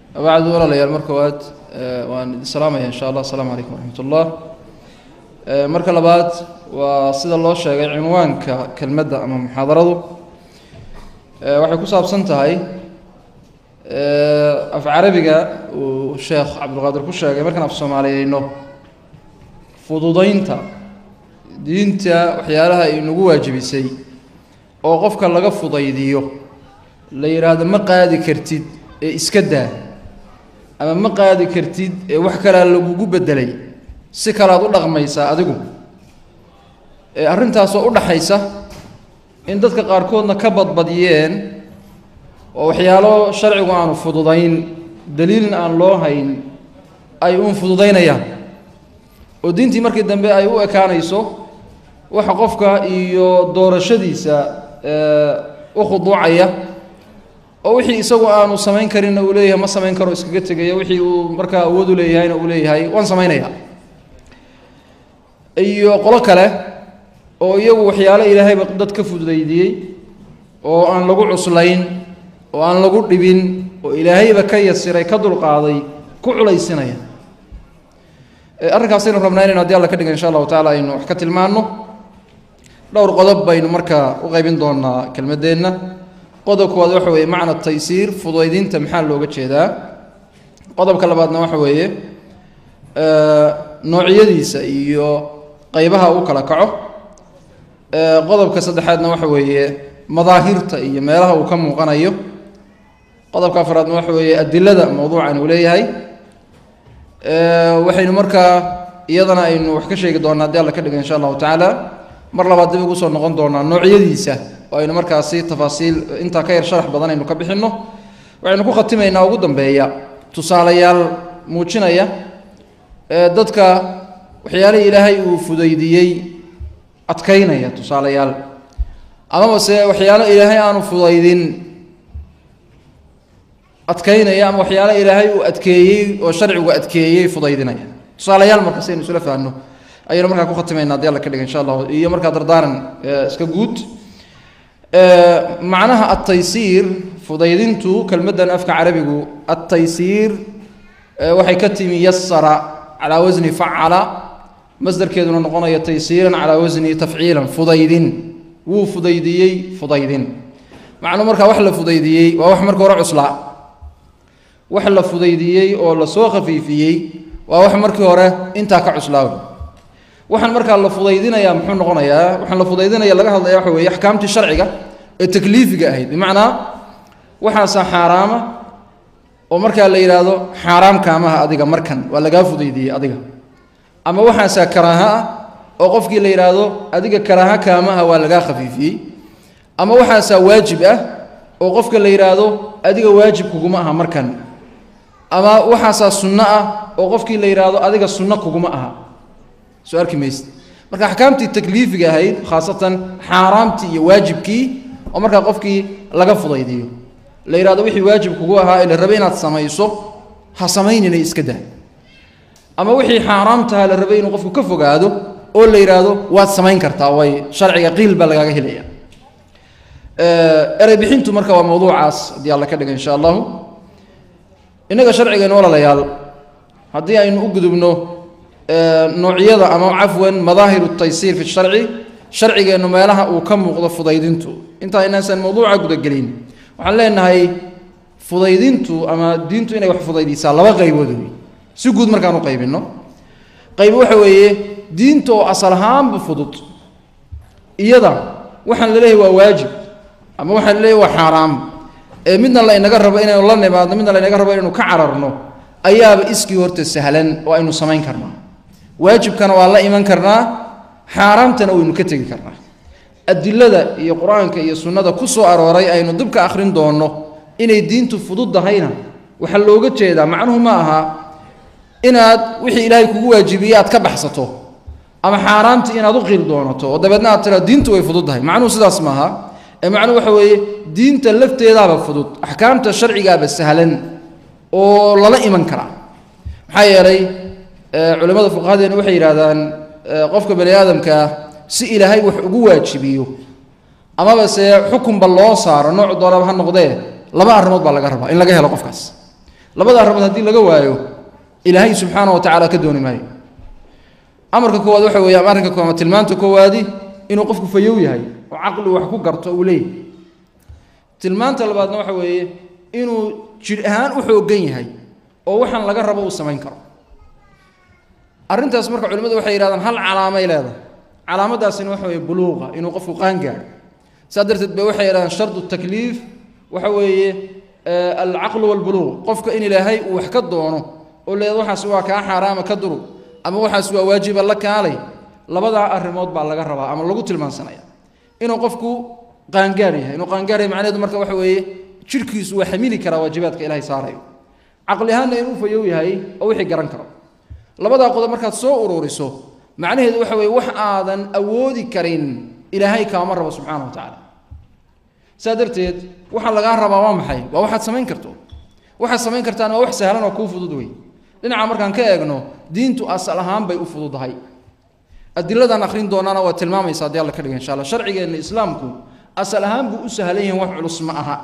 bacdu walaalayaal mar koowaad waan idin salaamaya insha allah asalaamu calaykum waraxmat ullah marka labaad waa sida loo sheegay cinwaanka kelmadda ama muxaadaradu waxay ku saabsan tahay af carabiga uu sheekh cabdulqaadir ku sheegay markaan af soomaaliyeyno fududaynta diinta waxyaalaha ay nagu waajibisay oo qofka laga fudaydiyo la yidhaahdo ma qaadi kartid ee iska daa ama ma qaadi kartid ee wax kalea lagugu bedelay si kalead u dhaqmaysaa adigu arrintaasoo u dhaxaysa in dadka qaarkoodna ka badbadiyeen oo waxyaalo sharcigu aanu fududayn daliilna aan loo hayn ay uun fududaynayaan oo diintii markii dambe ay u ekaanayso waxa qofka iyo doorashadiisa u khuduucaya oo wixii isagu aanu samayn karinna uu leeyahay ma samayn karo iskaga tegaya wixii uu markaa awood u leeyahayna uu leeyahay waan samaynaya iyo qolo kale oo iyagu waxyaalo ilaahayba dad ka fududaydiyey oo aan lagu cuslayn oo aan lagu dhibin oo ilaahayba ka yasiray ka dulqaaday ku culaysinaya arrinkaasaynu rabnaa inaynu hadii alla ka dhigan insha allahu tacala aynu wax ka tilmaanno dhowr qodob baynu markaa u qaybin doonaa kelmaddeenna qodob koowaad waxa weeye macna taysiir fudaydinta maxaa looga jeedaa qodobka labaadna waxa weeye noocyadiisa iyo qeybaha uu kala kaco qodobka saddexaadna waxa weeye madaahirta iyo meelaha uu ka muuqanayo qodobka afraadna waxa weeye adilada mowduucan uu leeyahay waxaynu markaa iyadana aynu wax ka sheegi doonaa haddii alla ka dhiga insha allahu tacaala mar labaad dib ugu soo noqon doonaa noocyadiisa oo aynu markaasi tafaasiil intaa ka yar sharax badan aynu ka bixinno waxaynu ku khatimaynaa ugu dambeeya tusaalayaal muujinaya dadka waxyaalihii ilaahay uu fudaydiyey adkaynaya tusaalayaal amaba se waxyaalo ilaahay aanu fudaydin adkaynaya ama waxyaalo ilaahay uu adkeeyey oo sharcigu adkeeyey fudaydinaya tusaalayaal marka si aynu isla fahanno ayaynu markaa ku khatimayna hadii alla ka dhiga insha allahu iyo markaa dardaaran iska guud macnaha ataysiir fudaydintu kelmaddan afka carabigu ataysiir waxay ka timi yasara calaa wasni facala masdarkeeduna noqonaya taysiiran calaa wasni tafciilan fudaydin wuu fudaydiyey fudaydin macnuu markaa wax la fudaydiyey waa wax marka hore cuslaa wax la fudaydiyey oo lasoo khafiifiyey waa wax markii hore intaa ka cuslaaw waxaan markaa la fudaydinaya muxuu noqonayaa waxaan la fudaydinaya laga hadlaya waxa weeye axkaamtii sharciga ee takliifiga ahayd bimacnaa waxaasaa xaaraama oo markaa la yidhaahdo xaaraam kaamaha adiga markan waa lagaa fudaydiyey adiga ama waxaasaa karaaha ah oo qofkii la yidhaahdo adiga karaaha kaamaha waa lagaa khafiifiyey ama waxaasaa waajib ah oo qofka la yidhaahdo adiga waajib kuguma aha markan ama waxaasaa sunno ah oo qofkii la yidhaahdo adiga sunno kuguma aha soo arki mayse marka axkaamtii takliifiga ahayd khaasatan xaaraamtii iyo waajibkii oo markaa qofkii laga fudaydiyo la yidhahdo wixii waajib kugu ahaa ee la rabay inaad samayso ha samaynina iska dah ama wixii xaaraamtaha la rabay inuu qofku ka fogaado oo la yidhaahdo waad samayn kartaa way sharciga qiil baa lagaaga helaya erey bixintu marka waa mawduucaas haddii alla ka dhiga insha allahu innaga sharcigeennu walaalayaal haddii aynu u gudubno noocyada ama cafwan madaahiru taysiir fi sharci sharcigeennu meelaha uu ka muuqdo fudaydintu intaa inaysan mawduuca gudagelin waxaan leenahay fudaydintu ama diintu inay wax fudaydisaa laba qaybood wey si guud markaan u qaybinno qayb waxa weeye diinta oo asal ahaanba fudud iyada waxaan la leeyahay waa waajib ama waxaan la leeyahay waa xaaraam ee midna la inaga rabo inaynu la nimaadno midna la inaga rabo inaynu ka cararno ayaaba iskii horta sahlan oo aynu samayn karnaa waajibkana waa la iman karnaa xaaraamtana waynu ka tegi karnaa adilada iyo qur-aanka iyo sunnada ku soo arooray aynu dib ka akhrin doonno inay diintu fududahayna waxaa looga jeedaa macnuhu ma aha inaad wixii ilaahay kugu waajibiyey aad ka baxsato ama xaaraamtii inaad u qiil doonato oo dabeedna aad tiraa diintu way fududdahay macnuhu sidaas maaha ee macnuhu waxa weeye diinta lafteedaaba fudud axkaamta sharcigaaba sahlan oo lala iman karaa maxaa yeelay culimmada fuqahadeena waxay yidhahdaan qofka bani aadamkaa si ilaahay wax ugu waajibiyo amaba se xukunba loo saaro nooc doonaba ha noqdee laba arrimood baa laga rabaa in laga helo qofkaas labada arrimood haddii laga waayo ilaahay subxaana wa tacaala ka dooni maayo amarka koowaad waxa weeye ama arrinka koowaad tilmaanta koowaadi inuu qofku fayow yahay oo caqli wax ku garto uu leeyahay tilmaanta labaadna waxa weeye inuu jidh ahaan u xooggan yahay oo waxaan laga rabo uu samayn karo arrintaas marka culimmadu waxay yidhahdaan hal calaamay leedahay calaamadaasina waxa weeye buluuqa inuu qofku qaangaadho saa darteed ba waxay yidhahdaan shardu takliif waxa weeye alcaqlu walbuluuq qofka in ilaahay uu wax ka doono oo leeda waxaas waa kaa xaaraama ka durug ama waxaas waa waajiba la kaalay labadaa arrimood baa laga rabaa ama lagu tilmaansanaya inuu qofku qaangaar yahay inuu qaangaar yahay macnaheedu marka waxa weeye jidhkiisu waa xamili karaa waajibaadka ilaahay saarayo caqli ahaanna inuu fayow yahay oo wixii garan karo labadaa qodob markaad soo ururiso macnaheedu waxa weeye wax aadan awoodi karin ilaahay kaama rabo subxaana wa tacaala saa darteed waxaa lagaa rabaa waa maxay waa waxaad samayn karto waxaad samayn kartaan waa wax sahlan oo kuu fudud wey dhinaca markaan ka eegno diintu asal ahaan bay u fududahay adiladan akhrin doonaana waa tilmaamaysa haddii alla ka dhiga insha alla sharcigeenna islaamku asal ahaan buu u sahlan yahay wax culus ma aha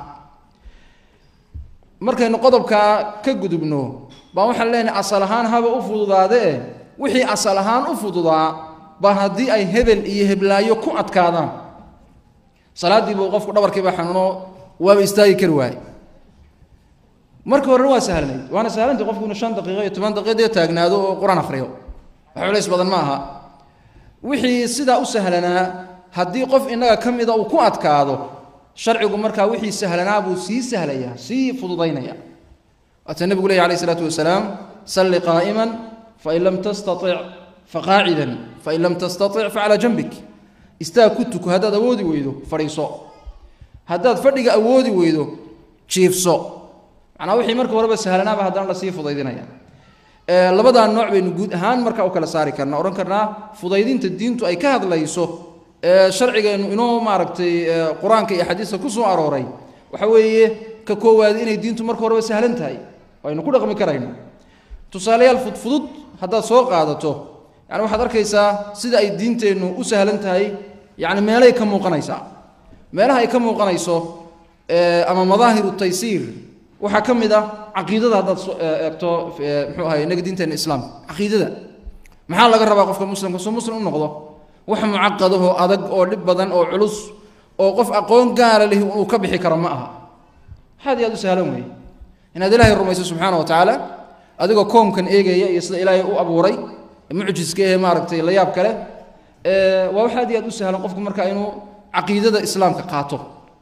markaynu qodobkaa ka gudubno baa waxaan leenahay asal ahaan haba u fududaadee wixii asal ahaan u fududaa baa haddii ay hebel iyo heblaayo ku adkaadaan salaaddii buu qofku dhabarkiiba xanuuno waaba istaagi kari waaye marka horena waa sahlanayd waana sahlantay qofku inu shan daqiiqo iyo toban daqiiqo taagnaado oo qur-aan akhriyo wax culays badan ma aha wixii sidaa u sahlanaa haddii qof innaga ka mida uu ku adkaado sharcigu markaa wixii sahlanaa buu sii sahlayaa sii fududaynaya waata nebigu leeya alayh isalaatu wasalaam salli qaa'iman fain lam tastatic faqaacidan fain lam tastatic facalaa janbik istaag ku tuko haddaad awoodi weydo fadhiiso haddaad fadhiga awoodi weydo jiifso macnaa wixii marka horeba sahlanaaba haddana lasii fudaydinaya labadaa nooc baynu guud ahaan markaa u kala saari karna odhan karnaa fudaydinta diintu ay ka hadlayso sharcigeennu inoo maaragtay qur-aanka iyo xadiiska ku soo arooray waxa weeye ka koowaad inay diintu marka horeba sahlan tahay aynu ku dhaqmi karayno tusaalayaal fudfudud haddaad soo qaadato yani waxaad arkaysaa sida ay diinteennu u sahlan tahay yani meelay ka muuqanaysaa meelaha ay ka muuqanayso ama madaahiru taysiir waxaa ka mid ah caqiidada haddaad eegto mxuu ahay inaga diinteena islaamka caqiidada maxaa laga rabaa qofka muslimka soo muslim u noqdo wax mucaqadahoo adag oo dhib badan oo culus oo qof aqoon gaara leh uu ka bixi karo ma aha waxaad iyo aad u sahlan weeye inaad ilaahay rumayso subxaana wa tacaala adigoo koomkan eegaya iyo sida ilaahay u abuuray mucjiska ee maaragtay la yaab kale waa wax aad iyo aad u sahlan qofku marka inuu caqiidada islaamka qaato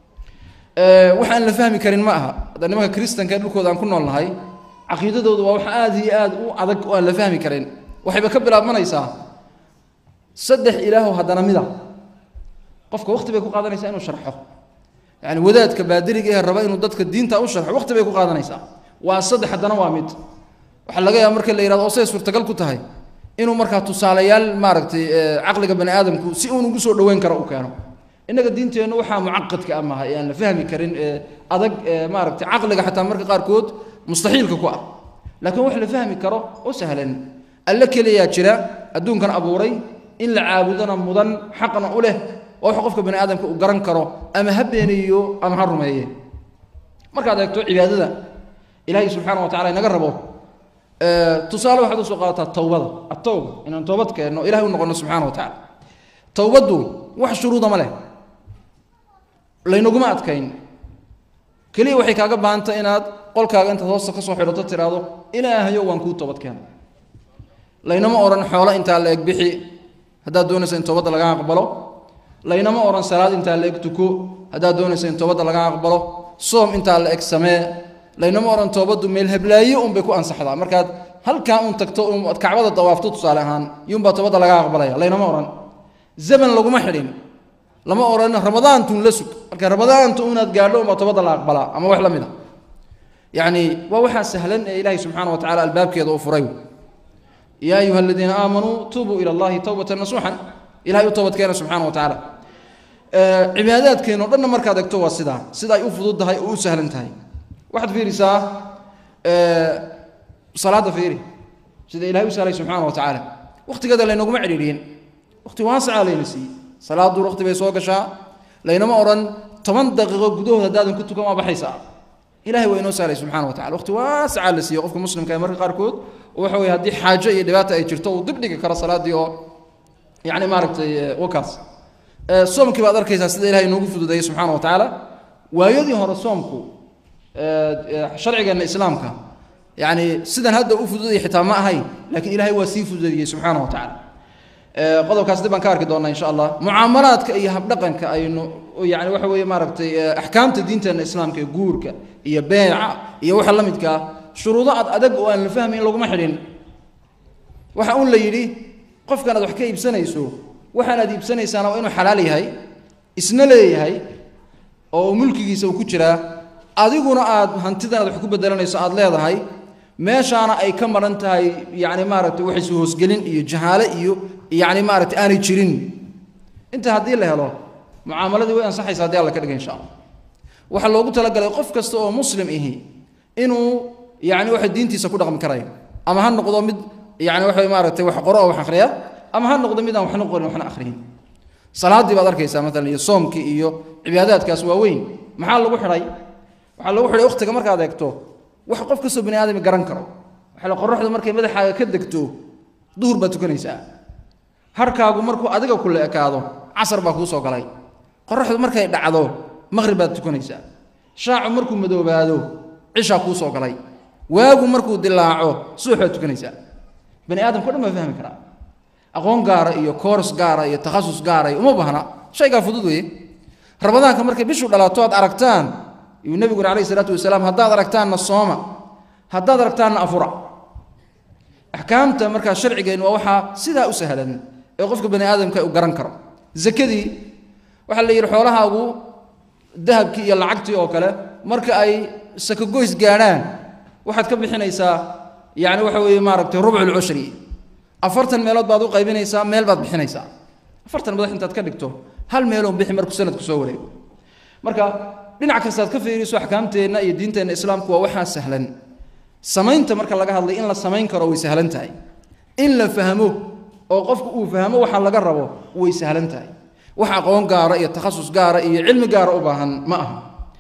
waxaan la fahmi karin ma aha hadda nimanka kristanka dhulkooda aan ku nool nahay caqiidadoodu waa wax aad iyo aad u adag oo aan la fahmi karin waxayba ka bilaabmanaysaa saddex ilaaho haddana mida qofka waqti bay ku qaadanaysaa inuu sharxo yani wadaadka baadiriga ee raba inuu dadka diinta u sharxo waqti bay ku qaadanaysaa waa saddex haddana waa mid waxaa laga yaaba marka la yihahdo oo siday suurtagal ku tahay inuu markaa tusaalayaal maaragtay caqliga bani aadamku si uun ugu soo dhoweyn karo u keeno innaga diinteennu waxaa mucaqadka ah maaha ee aan la fahmi karin ee adag ee maaragtay caqliga xataa marka qaarkood mustaxiilka ku ah laakiin wax la fahmi karo oo sahlan alle keliyaa jira adduunkan abuuray in la caabudana mudan xaqna u leh oo wax qofka bani aadamka uu garan karo ama ha beeniyo ama ha rumeeye markaad eegto cibaadada ilaahay subxaana wa tacala inaga rabo tusaale waxaad usoo qaadataa towbada atowba inaan toobad keenno ilahay u noqono subxana wa tacala towbaddu wax shuruuda ma leh laynaguma adkayn keliya waxay kaaga baahantay inaad qolkaaga intaad hoosta ka soo xidhato tiraahdo ilaahayo waan kuu toobad keena laynama odhan xoolo intaa la eg bixi haddaad doonaysa in toobadda laga aqbalo laynama odhan salaad intaa la eg tuko haddaad doonaysa in toobadda laga aqbalo soom intaa la eg samee laynama odhan toobaddu meel heblaayo unbay ku ansaxdaa markaad halkaa un tagto ad kacbada dawaafto tusaale ahaan iyuunbaa toobadda laga aqbalaya laynama odhan zaman laguma xidhin lama odhan ramadaantun la sug marka ramadaanta unaad gaadho unbaa toobadda la aqbalaa ama wax la mid a yacni waa waxaa sahlan ee ilaahay subxaana wa tacala albaabkeeda uu furay yaa ayuha aladiina aamanuu tuubuu ila allahi towbatan nasuuxan ilahay u toobadkeena subxana wa tacaala cibaadaadkeeno dhanna markaad egto waa sidaa sida ay u fudud tahay oo u sahlan tahay waxaad fiirisaa salaadda fiiri sida ilahay u sahlay subxaana wa tacaala waqtigeeda laynaguma cidhiidhiyin waqti waasacaa layna siiyey salaaddu waqti bay soo gashaa laynama odhan toban daqiiqo gudahood haddaadan ku tukan waa baxaysaa ilahay waa inoo sahlay subxana wa tacala waqti waasacaa la siiye qofka muslimka ee marka qaarkood waxa weye haddii xaajo iyo dhibaata ay jirto uu dib dhigi karo salaaddii oo yani maaragtay wakaas soomkii baad arkaysaa sida ilahay inoogu fududeeyey subxaana wa tacaala waayadii hore soomku sharcigeenna islaamka yani sidan hadda u fududaya xitaa ma ahayn lakiin ilahay waa sii fududeeyey subxaana wa tacala qodobkaas dib baan ka arki doonaa insha allah mucaamalaadka iyo habdhaqanka aynu yani waxa weeye maaragtay axkaamta diinteenna islaamka ee guurka iyo beeca iyo waxa la midkaa shuruudo ad adag oo aan la fahmayn laguma xidhin waxa un la yidhi qofkan aad wax ka iibsanayso waxaan aad iibsanaysaana waa inuu xalaal yahay isna leeyahay oo mulkigiisa uu ku jiraa adiguna aad hantidan aad wax ku bedelanayso aad leedahay meeshaana ay ka maran tahay yani maaragtay waxaysu hoosgelin iyo jahaale iyo yani maaragtay aanay jirin inta haddii la helo mucaamaladii way ansaxaysa hadii alla ka dhiga insha allah waxaa loogu talagalay qof kasta oo muslim ihi inuu yani waxa diintiisa ku dhaqmi karayo ama ha noqdo mid yani waxa maaragtay wax qoro oo wax akhriya ama ha noqdo mid aan waxna qorin waxna akhriyin salaadii baad arkaysaa maalan iyo soomkii iyo cibaadaadkaas waa weyn maxaa lagu xidhay waxaa lagu xidhay waqtiga markaad eegto wax qof kastoo bani aadami garan karo waxaa qoraxdu markay madaxaaga ka degto duhur baad tukanaysaa harkaagu markuu adiga kula ekaado casar baa kuu soo galay qoraxdu markay dhacdo maqhrib baad tukanaysaa shaacu markuu madoobaado cishaa kuu soo galay waagu markuu dilaaco suux baad tukanaysaa bani aadamka o dhan baa fahmi karaa aqoon gaara iyo koors gaara iyo takhasus gaara iyo uma baahna shaygaa fudud weeye rabadaanka markay bishu dhalaato aad aragtaan yuu nebiguna calayhi isalaatu wasalaam haddaad aragtaanna sooma haddaad aragtaanna afura axkaamta markaa sharcigeennu waa waxaa sidaa u sahlan ee qofka bani aadamka u garan karo zakadii waxaa la yidhi xoolahaagu dahabkii iyo lacagtii oo kale marka ay sakagoys gaadhaan waxaad ka bixinaysaa yani waxa weeye maaragtay rubculcushri afartan meelood baad u qaybinaysaa meel baad bixinaysaa afartan madax intaad ka dhigto hal meeloon bixi markuu sanadku soo wareego marka dhinac kastaad ka fiiriso axkaamteenna iyo diinteenna islaamku waa waxaa sahlan samaynta marka laga hadlay in la samayn karo way sahlan tahay in la fahmo oo qofku uu fahmo waxa laga rabo way sahlan tahay wax aqoon gaara iyo takhasus gaara iyo cilmi gaara u baahan ma aha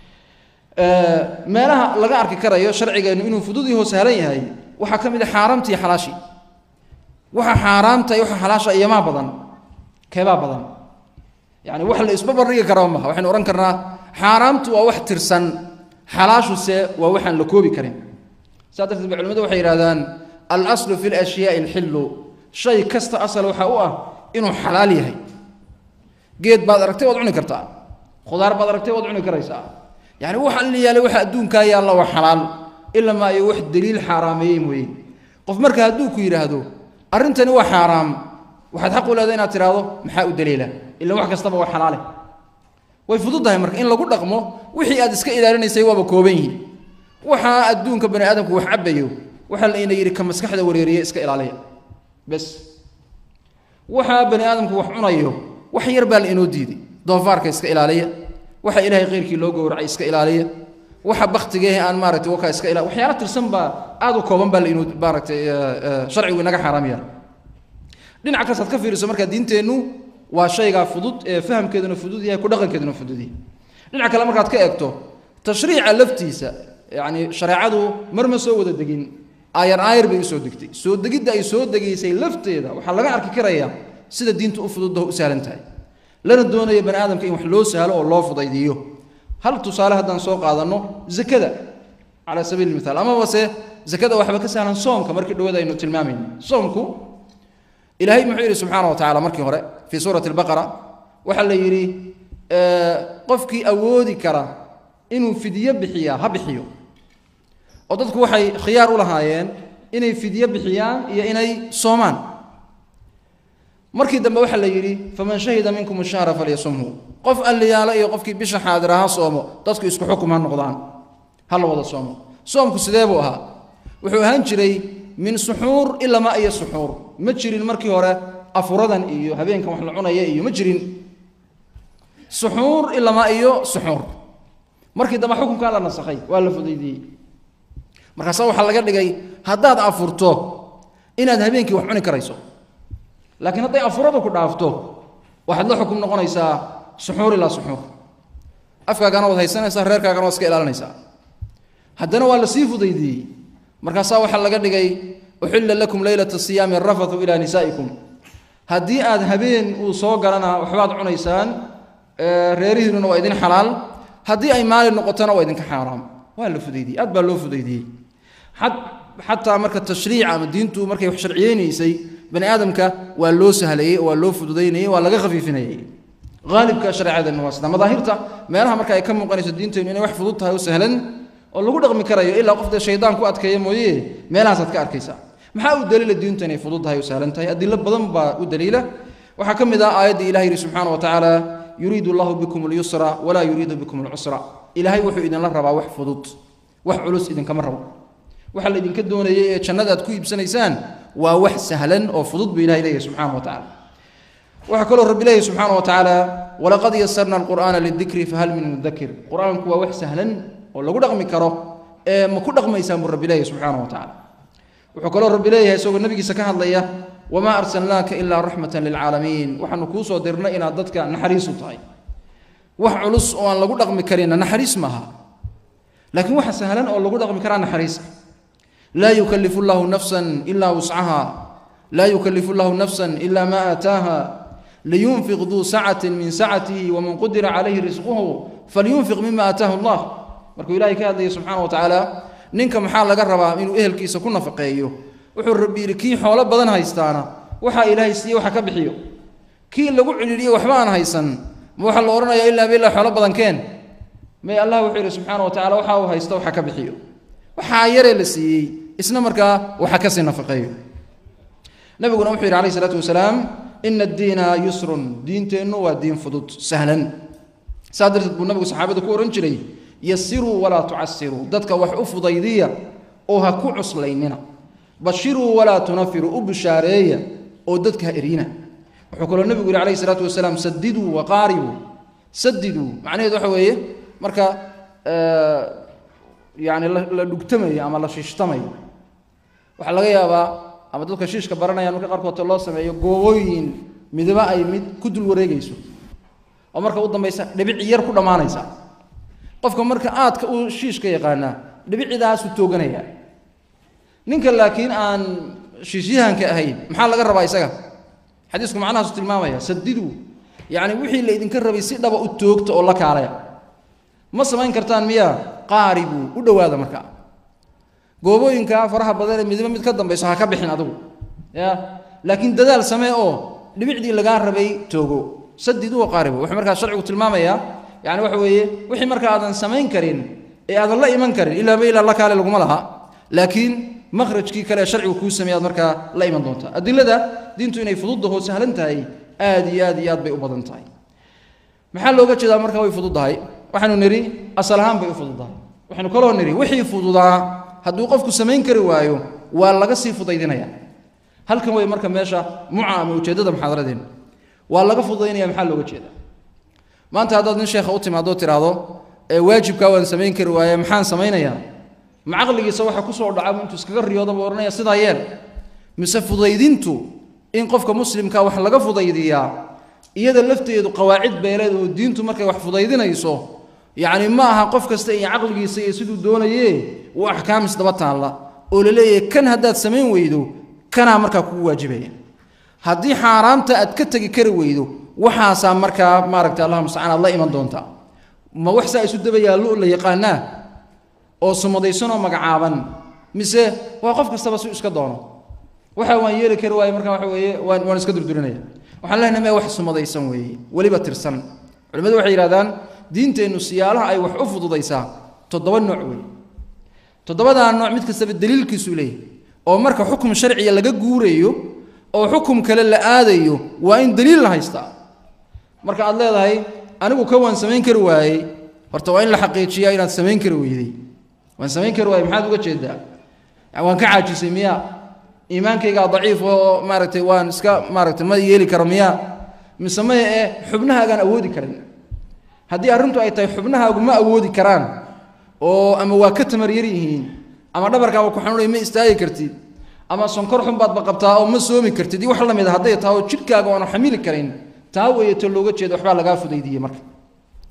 meelaha laga arki karayo sharcigeennu inuu fudud yaho sahlan yahay waxaa ka mid a xaaraamtii xalaashii waxa xaaraamta iyo waxa xalaasha iyomaa badan keebaa badan yani wax la isba bardhigi karaa maha waxaynu odhan karnaa xaaraamtu waa wax tirsan xalaashuse waa waxaan la koobi karin saa darteed ba culimadu waxay yidhahdaan alaslu fi lashyaai alxillu shay kasta asal waxa u ah inuu xalaal yahay geed baad aragtay waad cuni kartaa khudaar baad aragtay waad cuni karaysaa yani waxa la yaalay waxa adduunkaa yaalla waa xalaal ilamaa iyo wax daliil xaaraameeyey mooye qof marka hadduu ku yidhaahdo arrintani waa xaaraam waxaad xaq u leedahay inaad tidhaahdo maxaa u daliila ilan wax kastaba waa xalaale way fududdahay marka in lagu dhaqmo wixii aad iska ilaalinaysay waaba kooban yihin waxaa adduunka bani aadamku wax cabayo waxaa layna yidhi ka maskaxda wareeriye iska ilaaliya bes waxaa bani aadamku wax cunayo wax yar baa la inoo diiday doofaarka iska ilaaliya waxa ilaahay khayrkii loo gowracay iska ilaaliya waxa baktigeehe aan maaragtay wakaa iska ila waxyaala tirsan baa aad u kooban baa la inoo maaragtay sharcigu inaga xaaraamaya dhinac kastaad ka fiiriso markaa diinteennu waa shaygaa fudud ee fahamkeeduna fudud yahay ku dhaqankeeduna fudud yahay dhinac kale markaad ka eegto tashriica laftiisa yacni shareecadu mar ma soo wada degin aayar aayar bay usoo degtay soo degidda ay soo degaysay lafteeda waxaa laga arki karayaa sida diintu u fududdaho u sahlan tahay lana doonayo bani aadamka in wax loo sahlo oo loo fudaydiiyo hal tusaale haddaan soo qaadanno zakada calaa sabiili mithaal amaba se zakada waxba ka sahlan soomka markii dhawada aynu tilmaamayno soomku ilaahay muxuu yidhi subxaana wa tacala markii hore fii suurati albaqara waxaa la yidhi qofkii awoodi kara inuu fidyo bixiyaa ha bixiyo oo dadku waxay khiyaar u lahaayeen inay fidyo bixiyaan iyo inay soomaan markii dambe waxaa la yidhi faman shahida minkum ashahra falyasumhu qof alliyaalo iyo qofkii bisha xaadira ha soomo dadku isku xukum ha noqdaan ha la wada soomo soomku sidee buu ahaa wuxuu ahaan jiray min suxuur ilama iyo suxuur ma jirin markii hore afuradan iyo habeenkan wax la cunaya iyo ma jirin suxuur ilama iyo suxuur markii dambe xukunkaa la nasakhay waa la fudaydiyey markaasa waxaa laga dhigay haddaad afurto inaad habeenkii wax cuni karayso laakiin hadday afuradu ku dhaafto waxaad la xukum noqonaysaa suxuur ilaa suxuur afkaagana waad haysanaysaa reerkaagana waad iska ilaalinaysaa haddana waa lasii fudaydiyey markaasaa waxaa laga dhigay uxilla lakum leylata siyaami arafathu ilaa nisaa'ikum haddii aad habeen uu soo galana waxbaad cunaysaan reerihiinuna waa idin xalaal haddii ay maalin noqotona waa idinka xaaraam waa la fudaydiyey aad baa loo fudaydiyey xataa marka tashriic ama diintu markay wax sharciyeynaysay bani aadamka waa loo sahlayey oo waa loo fududaynayey waa laga khafiifinayey haalibka shareecadeenna waa sida madaahirta meelaha marka ay ka muuqanayso diinteennu inay wax fudud tahay oo sahlan oo lagu dhaqmi karayo ilaa qof dee shaydaan ku adkeeya mooye meelahaasaad ka arkaysaa maxaa u daliila diintu inay fudud tahay oo sahlan tahay adilo badan baa u daliila waxaa ka mid ah aayaddii ilahi yidhi subxaana wa tacaala yuriidu allahu bikum alyusra walaa yuriidu bikum alcusra ilaahay wuxuu idinla rabaa wax fudud wax culus idinkama rabo waxa la idinka doonayay ee jannada aad ku iibsanaysaan waa wax sahlan oo fudud buu ilahay leeyahay subxana wa tacala waxaa kaloo rabbi leeyahy subxaana wa tacaala walaqad yasarna alqur'aana lidikri fahal min mudakir qur-aanku waa wax sahlan oo lagu dhaqmi karo ee ma ku dhaqmaysaan buu rabbi leeyahy subxaana wa tacala wuxuu kaloo rabbi leeyahay isagoo nabigiisa ka hadlaya wamaa arsalnaaka ilaa raxmatan lilcaalamiin waxaanu kuu soo dirnay inaad dadka naxariis u tahay wax culus oo aan lagu dhaqmi karinna naxariis maaha laakiin waxa sahlan oo lagu dhaqmi karaa naxariis laa yukalifu llahu nafsan ilaa wuscaha laa yukalifu llahu nafsan ila ma aataaha liyunfiq duu sacati min sacatihi waman qudira calayhi risquhu falyunfiq mima aataahu allah markuu ilahay ka hadlaya subxaana wa tacaala ninka maxaa laga rabaa inuu ehelkiisa ku nafaqeeyo wuxuu rabbi yidhi kii xoolo badan haystaana waxaa ilaahay siiye waxa ka bixiyo kii lagu cidhiidhiye waxba aan haysan ma waxaa la odhanayaa ilaa bilaa xoolo badan keen may allah wuxuu yidhi subxaana wa tacala waxa uu haysto waxa ka bixiyo waxaa yaree la siiyey isna markaa waxa kasii nafaqeeyo nabiguna wuxuu yidhi alayh isalaatu wasalaam ina addiina yusrun diinteennu waa diin fudud sahlan saa darteed buu nabigu saxaabada ku odhan jiray yasiruu walaa tucasiruu dadka wax u fudaydiya oo ha ku cuslaynina bashiruu walaa tunafiruu u bushaareeya oo dadka ha erina wuxuu kaloo nebigu yihi alayh isalaatu wasalaam sadiduu waqaaribuu sadiduu macnaheedu waxa weeye marka yani la dhugtamayo ama la shiishtamayo waxaa laga yaabaa ama dadka shiishka baranayaan marka qaarkoodta loo sameeyo goobooyin midaba ay mid ku dul wareegayso oo marka u dambaysa dhibic yar ku dhammaanaysa qofka marka aadka uu shiishka yaqaanaa dhibicidaasuu tooganaya ninka laakiin aan shiishyahanka ahayn maxaa laga rabaa isaga xadiisku macnahaasu tilmaamaya sadiduu yacni wixii la idinka rabay si dhaba u toogta oo la kaalaya ma samayn kartaan miyaa qaaribuu u dhowaada markaa goobooyinka faraha badan ee midba mid ka dambayso ha ka bixin adigu ya laakiin dadaal samee oo dhibicdii lagaa rabay toogo sadiduu qaaribu wuxuu markaa sharcigu tilmaamayaa yani waxa weeye wixii marka aadan samayn karin ee aadan la iman karin ilaaba ilaa la kaale laguma laha laakiin makhrajkii kale sharcigu kuu sameey aad markaa la iman doontaa adilada diintu inay fududahoo sahlan tahay aad iyo aad iyo aad bay u badan tahay maxaa looga jeedaa marka way fududahay waxaanu nidhi asal ahaan bay u fududahay waxaynu kaloo nidhi wixii fududaa hadduu qofku samayn kari waayo waa laga sii fudaydinaya halkan way marka meesha muca ama ujeeddada muxaadaradeenna waa laga fududaynaya maxaa looga jeedaa maanta haddaad nin sheekha u timaadoo tiraahdo ee waajibkaa waan samayn kari waaye maxaan samaynayaa ma caqligiisa waxa kusoo dhaca intuu iskaga riyooda buu odhanaya sidaa yeel mise fudaydintu in qofka muslimka wax laga fudaydiyaa iyada lafteedu qawaacid beeleed oo diintu markay wax fudaydinayso yacni ma aha qof kasta iyo caqligiisa iyo siduu doonaye uu axkaam isdaba taalla oo la leeyahay kan haddaad samayn weydo kanaa markaa kugu waajibaya haddii xaaraamta aad ka tegi kari weydo waxaasaa markaa maaragta allah mustacaan aad la iman doontaa ma wax saa isu daba yaallo la yaqaanaa oo sumadaysanoo magacaaban mise waa qof kastaba si iska doono waxa waan yeeli kari waaye markaa waxa weeye waan waan iska durdurinaya waxaan leenahay mee wax sumadaysan weeye weliba tirsan culimmadu waxay yidhahdaan diinteennu siyaalaha ay wax u fududaysaa toddoba nooc weeye toddobadaa nooc mid kastaba daliilkiisuu leeyahy oo marka xukum sharciya laga guurayo oo xukum kale la aadayo waa in daliil la haystaa marka aad leedahay anigu ka waan samayn kari waayey horta waa in la xaqiijiyaa inaad samayn kari weyday waan samayn kari waayey maxaad uga jeedaa waan ka caajisay miyaa iimaankaygaa daciif oo maaragtay waan iska maaragtay ma yeeli karo miyaa mise maya ee xubnahaagaan awoodi karin haddii arrintu ay tahay xubnahaagu ma awoodi karaan oo ama waa ka tamar yar yihiin ama dhabarkaaba ku xanuunay ma istaagi kartid ama sonkor xun baadba qabtaa oo ma soomi kartid iyo wax la mid a hadday tahay oo jidhkaaga aanu xamili karin taa weeye to looga jeeda waxbaa lagaa fudaydiyey marka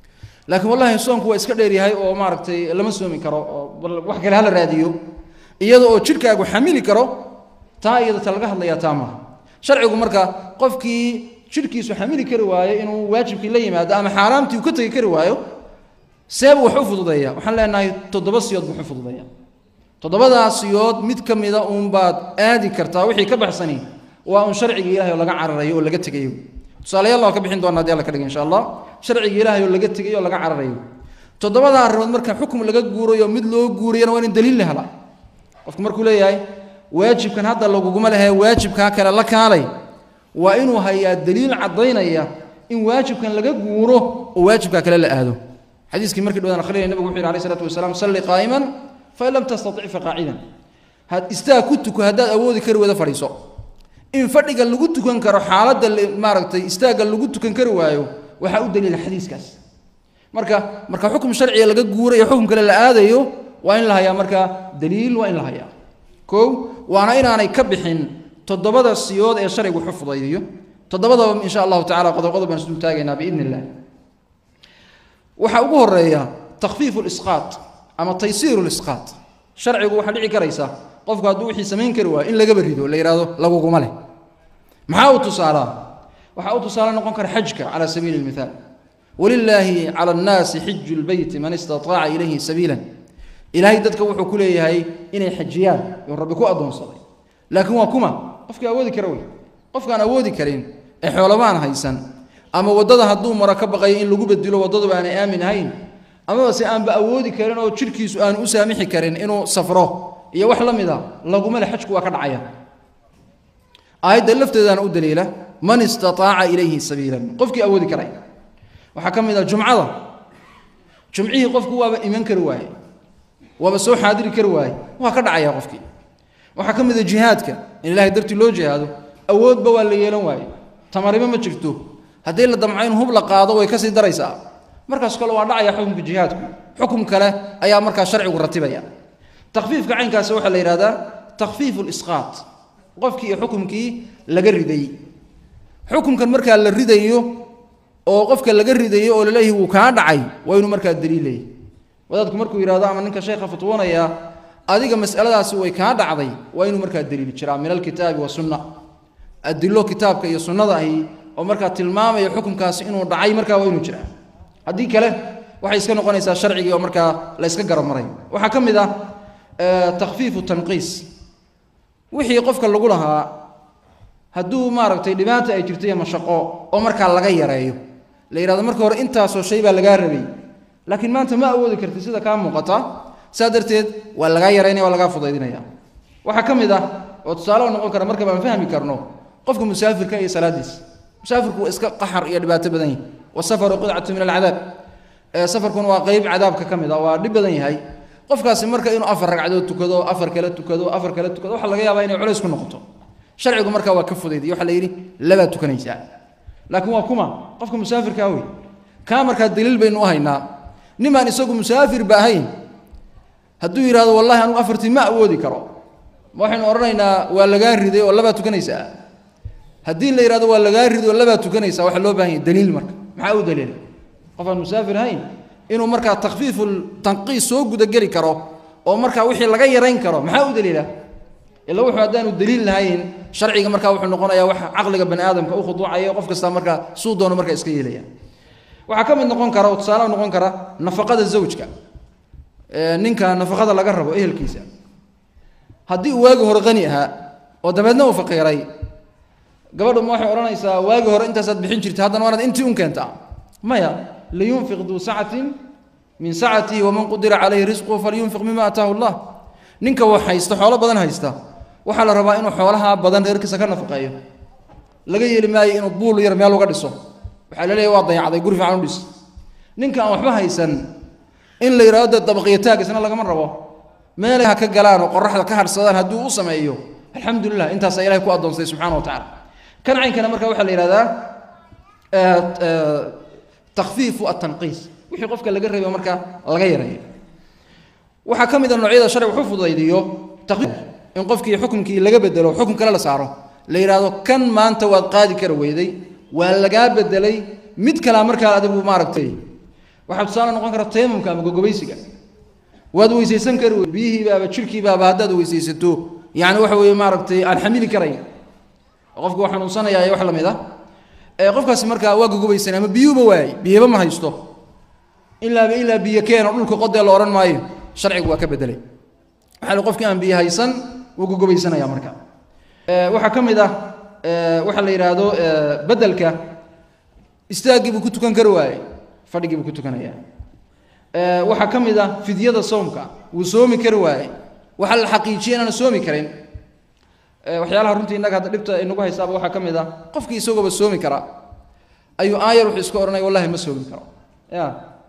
laakiin wallahi soonku waa iska dheeryahay oo maaragtay lama soomi karo oo wax kale hala raadiyo iyada oo jidhkaagu xamili karo taa iyada ta laga hadlayaa taa maaha sharcigu marka qofkii jidhkiisu xamili kari waayo inuu waajibkii la yimaado ama xaaraamtii uu ka tegi kari waayo seebuu wax u fududeeya waxaan leenahay toddoba siyood buu u fududeeya toddobadaa siyood mid ka mida uunbaad aadi kartaa wixii ka baxsani waa un sharcigii ilahay oo laga cararayo oo laga tegayo tusaalayaal waan ka bixin doona hadii alla ka dhiga insha allah sharcigii ilahay oo laga tegayo oo laga cararayo toddobada arrimood marka xukum laga guurayo mid loo guurayana waa in daliil la helaa qofku markuu leeyahay waajibkan hadda laguguma lehe waajibkaa kale la kaalay waa inuu hayaa daliil caddaynaya in waajibkan laga guuro oo waajibkaa kale la aado xadiiskii markii dhawaan akhrinaya nabigu wuxuu yidhi alayh isalaatu wasalaam salli qaa'iman fain lam tastatic faqaacidan had istaag ku tuko haddaad awoodi kari wada fadhiiso in fadhiga lagu tukan karo xaaladda maaragtay istaagga lagu tukan kari waayo waxaa u daliila xadiiskaas marka marka xukum sharciga laga guurayo xukum kale la aadayo waa in la hayaa markaa daliil waa in la hayaa kow waana inaanay ka bixin toddobada siyood ee sharcigu xufdayayo toddobadaba insha allahu tacala qodob qodob baan isdul taagaynaa biidn illah waxaa ugu horeeya takfiifu lisqaat ama taysiiru lisqaat sharcigu waxaa dhici karaysa qofku hadduu wixii samayn kari waayo in lagaba rido la yidhahdo laguguma leh maxaa u tusaalaa waxaa u tusaale noqon kara xajka cala sabiili lmithaal walilaahi cala annaasi xiju lbeyti man istataaca ilayhi sabiilan ilaahay dadka wuxuu ku leeyahay inay xajiyaan yuu rabbi ku addoonsaday laakiin waa kuma qofkii awoodi kara wey qofkaan awoodi karin ee xoolabaan haysan ama waddada hadduu maro ka baqayo in lagu bedilo waddaduba aanay aamin ahayn amaba se aanba awoodi karin oo jidhkiisu aanu u saamixi karin inuu safro iyo wax la mid a laguma le xajku waa ka dhacaya aayadda lafteedaana u daliila man istataaca ilayhi sabiilan qofkii awoodi karay waxaa ka mid ah jumcada jumcihii qofku waaba iman kari waaye waaba soo xaadiri kari waaye waa ka dhacaya qofkii waxaa ka mid a jihaadka in ilahay dartii loo jihaado awoodba waa la yeelan waaye tamarimo ma jirto haddii la damco in hub la qaado way kasii daraysaa markaas kale waa dhacaya xukumka jihaadku xukum kale ayaa markaa sharcigu ratibaya takfiifka caynkaasi waxaa la yidhahdaa takfiifu lisqaat qofkii iyo xukumkii laga riday xukumkan markaa la ridayo oo qofka laga ridayo oo laleeyahay wuu kaa dhacay waa inuu markaa daliilay wadaadku markuu yidhahdo ama ninka sheekha fatwoonaya adiga masaladaasi way kaa dhacday waa inuu markaa daliili jiraa min alkitaabi wasunna adilo kitaabka iyo sunnada ahi oo markaa tilmaamaya xukumkaasi inuu dhacay markaa waa inuu jiraa haddii kale waxay iska noqonaysaa sharcigii oo markaa la yska garamaray waxaa ka mid ah takfiifu tanqiis wixii qofka lagu lahaa hadduu maaragtay dhibaata ay jirto iyo mashaqo oo markaa laga yareeyo la yidhahdo marka hore intaasoo shay baa lagaa rabay laakiin maanta ma awoodi karti sida kaa muuqata saa darteed waa lagaa yaraynaya waa lagaa fudaydinaya waxaa ka mid ah oo tusaale noqon kara marka baan fahmi karno qofka musaafirka iyo salaadiisa musaafirku waa iska qaxar iyo dhibaato badan yahay wasafaru qidcatu min alcadaab safarkuna waa qeyb cadaabka ka mid a waa dhib badan yahay qofkaasi marka inuu afar ragcadood tukado afar kale tukado afar kale tukado waxaa laga yaabaa inay culays ku noqoto sharcigu markaa waa ka fudayday waxaa la yidhi labaad tukanaysaa laakiin waa kuma qofka musaafirkaa wey kaa markaa daliil baynu u haynaa nimaan isagu musaafirba ahayn hadduu yidhahdo wallahi anugu afartii ma awoodi karo ma waxaynu odhanaynaa waa lagaa riday oo labaad tukanaysaa haddii la yidhahdo waa lagaa riday oo labaad tukanaysaa waxaa loo baahan yahay daliil marka maxaa u daliila qof aan musaafir ahayn inuu markaa takfiifu tanqiis soo gudageli karo oo markaa wixii laga yarayn karo maxaa u daliila ila wuxuu haddaanu daliil lahayn sharciga markaa wuxuu noqonayaa wax caqliga bani aadamka u khuduucaya qof kasta markaa suu doono markaa iska yeelaya waxaa ka mid noqon kara oo tusaale noqon kara nafaqada zawjka ninka nafaqada laga rabo ehelkiisa haddii uu waagi hore qani ahaa oo dabeedna uu faqiiray gabadhu ma waxay odhanaysaa waagi hore intaasaad bixin jirta haddana waanaad intii un keentaa maya liyunfiq duu sacatin min sacatihi waman qudira calayhi risquhu falyunfiq mima ataahu llah ninka wax haysta xoolo badan haysta waxaa la rabaa inuu xoolaha badan reerkiisa ka nafaqeeyo laga yeeli maayo inuu buul yar meel uga dhiso waxaa la leeyahy waa dayacday guri fiican u dhis ninka aan waxba haysan in la yidhahdo dabaqiyataag isna lagama rabo meelay ha ka galaan oo qoraxda ka hadhsadaan hadduu u sameeyo alxamdulilah intaasaa ilahay ku addoonsay subxana wa tacala kan caynkana marka waxaa la yidhahdaa takfiifu atanqiis wixii qofka laga reebo marka laga yareeyo waxaa ka mid a noocyada sharci wuxuu fudaydiyo in qofkii xukumkii laga bedelo xukum kale la saaro la yidhaahdo kan maanta waad qaadi kara weyday waa lagaa bedelay mid kalaa markaa adigu maaragtay waxaa tusaale noqon kara tayamumka ama gogobaysiga waad weysaysan kari wey biyihiibaaba jirhkiibaaba haddaad weysaysato yani waxa weeye maaragtay aan xamili karayn qofku waa xanuunsanaya wax la mid ah qofkaasi markaa waa gogobaysan ama biyuuba waayey biyaba ma haysto ilaaba ilaa biyo keeno dhulka qodee la odhan maayo sharcigu waa ka bedelay waxaa li qofkii aan biyo haysan wuu gogobaysanaya marka waxaa ka mid ah waxaa la yidhaahdo bedelka istaaggii buu ku tukan kari waayey fadhigii buu ku tukanaya waxaa ka mid ah fidyada soomka wuu soomi kari waayey waxaa la xaqiijiyay inaana soomi karin waxyaalaha runtii innaga hadda dhibta inagu haysaaba waxaa ka mid ah qofkii isagooba soomi karaa ayuu aayar wuxuu iska odhanaya wallahi ma soomi karo ya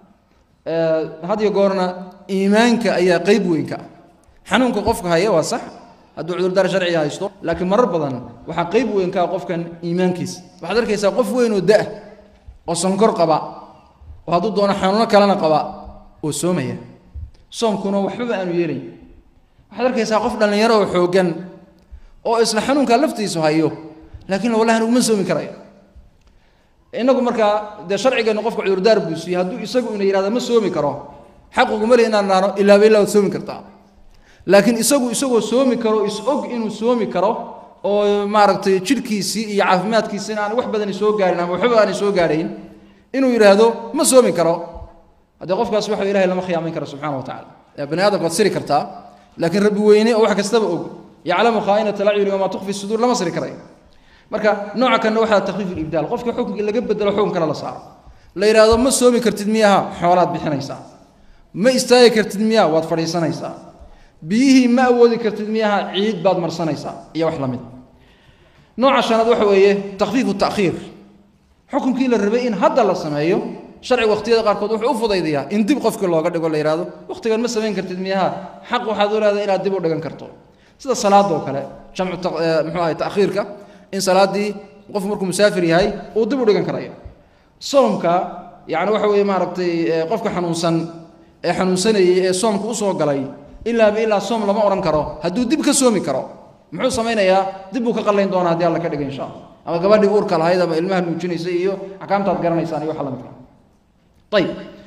had iyo goorna iimaanka ayaa qeyb weyn ka ah xanuunka qofka haya waa sax hadduu cudurdaar sharciga haysto laakiin marar badan waxaa qeyb weyn ka ah qofkan iimaankiisa waxaad arkaysaa qof weyn oo da-ah oo sonkor qaba oo hadduu doono xanuuno kalena qaba oo soomaya soomkuna waxbaba aanu yeelayn waxaad arkaysaa qof dhallinyaro oo xooggan oo isla xanuunkaa laftiisu hayo laakiin wallahi anuguma soomi karayo inagu markaa dee sharcigeennu qofka cudurdaar buu siiyey hadduu isagu ina yihahda ma soomi karo xaquguma le inaan naano ilaaba ilaa waad soomi kartaa laakiin isagu isagoo soomi karo is-og inuu soomi karo oo maaragtay jidhkiisii iyo caafimaadkiisina aan wax badani soo gaarin ama waxba aanay soo gaadhayn inuu yidhaahdo ma soomi karo haddee qofkaas waxa ilahay lama khiyaamayn karo subxana wa tacala bani aadamka waad siri kartaa laakiin rabbi weyne oo wax kastaba og yaclamu khaainata lacyuni wamaa tukfi suduur lama siri karayo marka nooca kanna waxaa takfiif ilibdaal qofka xukunkii laga bedelo xukun kale la saaro la yidhaahdo ma soomi kartid miyaha xoolaad bixinaysaa ma istaagi kartid miyaha waad fadhiisanaysaa biyihii ma awoodi kartid miyaha ciid baad marsanaysaa iyo wax la mid nooca shanaad waxa weeye takfiifu takhiir xukunkii la rabay in hadda la sameeyo sharciga waqtiyada qaarkood wuxuu u fudaydayaa in dib qofkii looga dhigo la yidhahdo waqtigan ma samayn kartid miyaha xaq waxaad u leedahay inaad dib u dhigan karto sida salaada oo kale jamcu muxuu ahay takhiirka in salaaddii qof markuu musaafir yahay uu dib u dhigan karayo soomka yani waxa weeye maaragtay qofka xanuunsan ee xanuunsanayey ee soomka usoo galay ilaaba ilaa soom lama odhan karo hadduu dib ka soomi karo muxuu samaynayaa dib buu ka qallayn doonaa haddii alla ka dhiga insha allah ama gabadhii uurka lahayd ama ilmaha nuujinaysay iyo axkaamtaad garanaysaan iyo waxa la midka ayib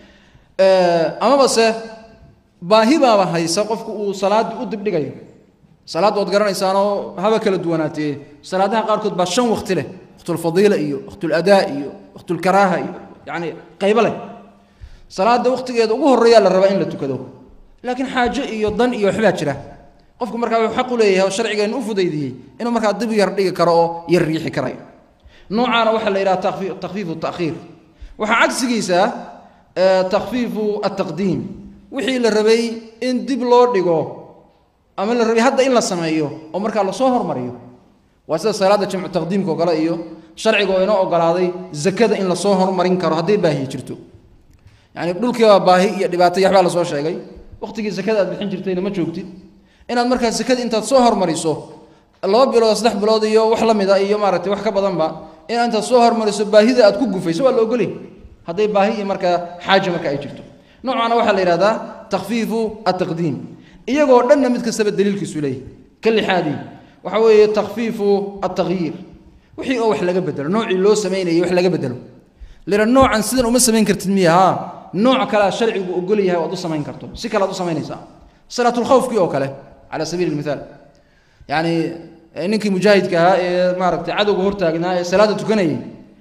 amaba se baahi baaba haysa qofku uu salaadii u dibdhigayo salaadda waad garanaysaanoo haba kala duwanaatee salaadaha qaarkood baa shan wakti leh waktulfadiila iyo waktuladaa iyo waktulkaraaha iyo yani qaybo leh salaada waktigeeda ugu horreeyaa la rabaa in la tukado laakiin xaajo iyo dan iyo waxbaa jira qofku markaa wuxuu xaq u leeyahay oo sharcigeennu u fudaydiyey inuu markaa dib yar dhigi karo oo yar riixi karayo noocaana waxaa la yidhaha takfiifu takhiir waxaa cagsigiisa takfiifu ataqdiim wixii la rabay in dib loo dhigo ama la rabay hadda in la sameeyo oo markaa lasoo hormariyo waa sida salaadda jamcu taqdiimka oo kale iyo sharciga oo inoo ogolaaday zakada in lasoo hormarin karo hadday baahi jirto yani dhulkiibaa baahi iyo dhibaato yaxbaa lasoo sheegay waqtigii zakada aad bixin jirtayna ma joogtid inaad markaa zakada intaad soo hormariso laba bilood saddex bilood iyo wax la mida iyo maaragtay wax ka badanba inaad intaad soo hormariso baahida aad ku gufayso waa la ogolay hadday baahi iyo markaa xaaja marka ay jirto noocaana waxaa la yidhahdaa takfiifu ataqdiim iyagoo dhanna mid kastaba daliilkiisu leeyahy ka lixaadii waxa weeye takfiifu atagyiir wixii oo wax laga bedelo noocii loo samaynayay wax laga bedelo lira noocan sidan uma samayn kartid miya haa nooc kalea sharcigu ogol yahay oad u samayn karto si kale ad u samaynaysaa salaatulkhawfkii oo kale cala sabiili lmithaal yacni ninkii mujaahidka ahaa ee maaragtay cadowga hortaagnaa ee salaadda tukanayay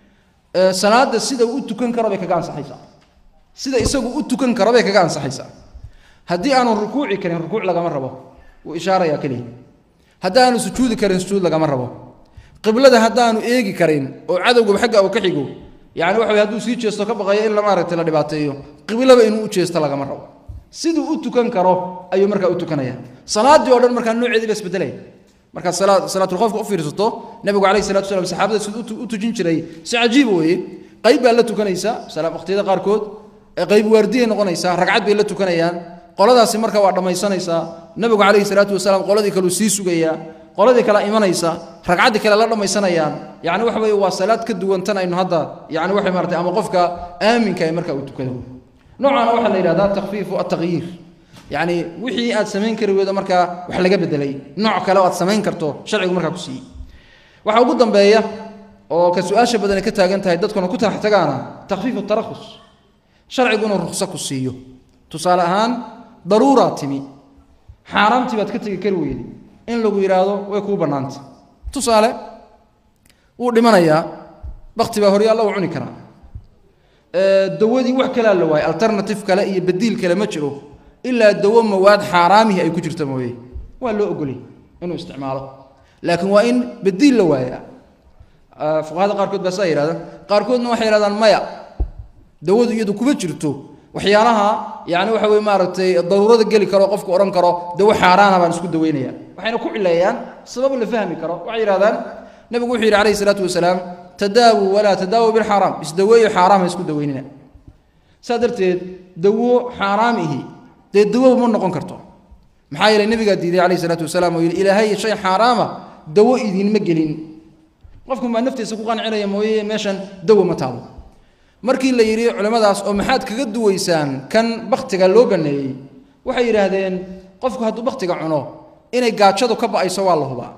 salaadda sida u tukan karo bay kaga ansaxaysaa sida isagu u tukan karo bay kaga ansaxaysaa haddii aanu rukuuci karin rukuuc lagama rabo wuu ishaaraya keliya haddaanu sujuudi karin sujuud lagama rabo qiblada haddaanu eegi karin oo cadowgaba xagga uu ka xigo yani waxa way hadduu sii jeesto ka baqayo in la maaragtay la dhibaateeyo qiblaba inuu u jeesto lagama rabo siduu u tukan karo ayuu markaa u tukanaya salaaddii o dhan markaa nooceedii ba isbedelaya markaad salaatulkhofka u fiirsato nabigu calayhi salatu salam saxaabada siduu u tujin jiray si cajiib weeye qayb baa la tukanaysa waqtiyada qaarkood qayb waardiyay noqonaysaa ragcad bay la tukanayaan qoladaasi marka waa dhammaysanaysaa nabigu calayhi salaatu wasalaam qoladii kaleu sii sugayaa qoladii kale imanaysa ragcaddii kale la dhammaysanayaan yani waxa weye waa salaad ka duwan tan aynu hadda yani waxay maratay ama qofka aaminka ee marka uu tukado noocaana waxaa la yidhahdaa takfiifu ataqyiir yacni wixii aad samayn kari weydo markaa wax laga bedelay nooc kale oo aad samayn karto sharcigu markaa ku siiyey waxaa ugu dambeeya oo ka su-aasha badani ka taagan tahay dadkuna ku taxtagaana takfiifu tarakhus sharcigu inuu rukso ku siiyo tusaale ahaan daruuraa timi xaaraamtii baad ka tegi kari weyday in lagu yidhaahdo way kuu bannaanta tusaale wuu dhimanayaa bakti baa horyaalla uu cuni karaa dawadii wax kalaa la waayay alternative kale iyo badiil kale ma jiro ilaa dawo mawaad xaaraamihi ay ku jirta mooye waa loo ogolay inuu isticmaalo laakiin waa in badiil la waayaa fuqahada qaarkood baa saa yidhahda qaarkoodna waxay yidhahdaan maya dawadu iyadu kuma jirto waxyaalaha yani waxa weye maaragtay daruurada geli karo qofku odhan karo dawo xaaraana baan isku daweynaya waxayna ku cileeyaan sabab la fahmi karo waxay yidhahdaan nabigu wuxuu yidhi alayhi salaatu wasalaam tadaawu walaa tadaawu bilxaaraam isdaweeyo xaaraam ha isku daweynina saa darteed dawo xaaraam ihi dee dawo ma noqon karto maxaa yeelay nabigaa diiday alayhi salaatu wasalaam oo yidhi ilaahay shay xaaraama dawo idinma gelin qofku baa naftiisa ku qancinaya mooye meeshan dawo ma taalo markii la yidhi culimmadaas oo maxaad kaga duwaysaan kan baktiga loo baneeyey waxay yidhaahdeen qofku hadduu baktiga cuno inay gaajadu ka ba'ayso waa la hubaa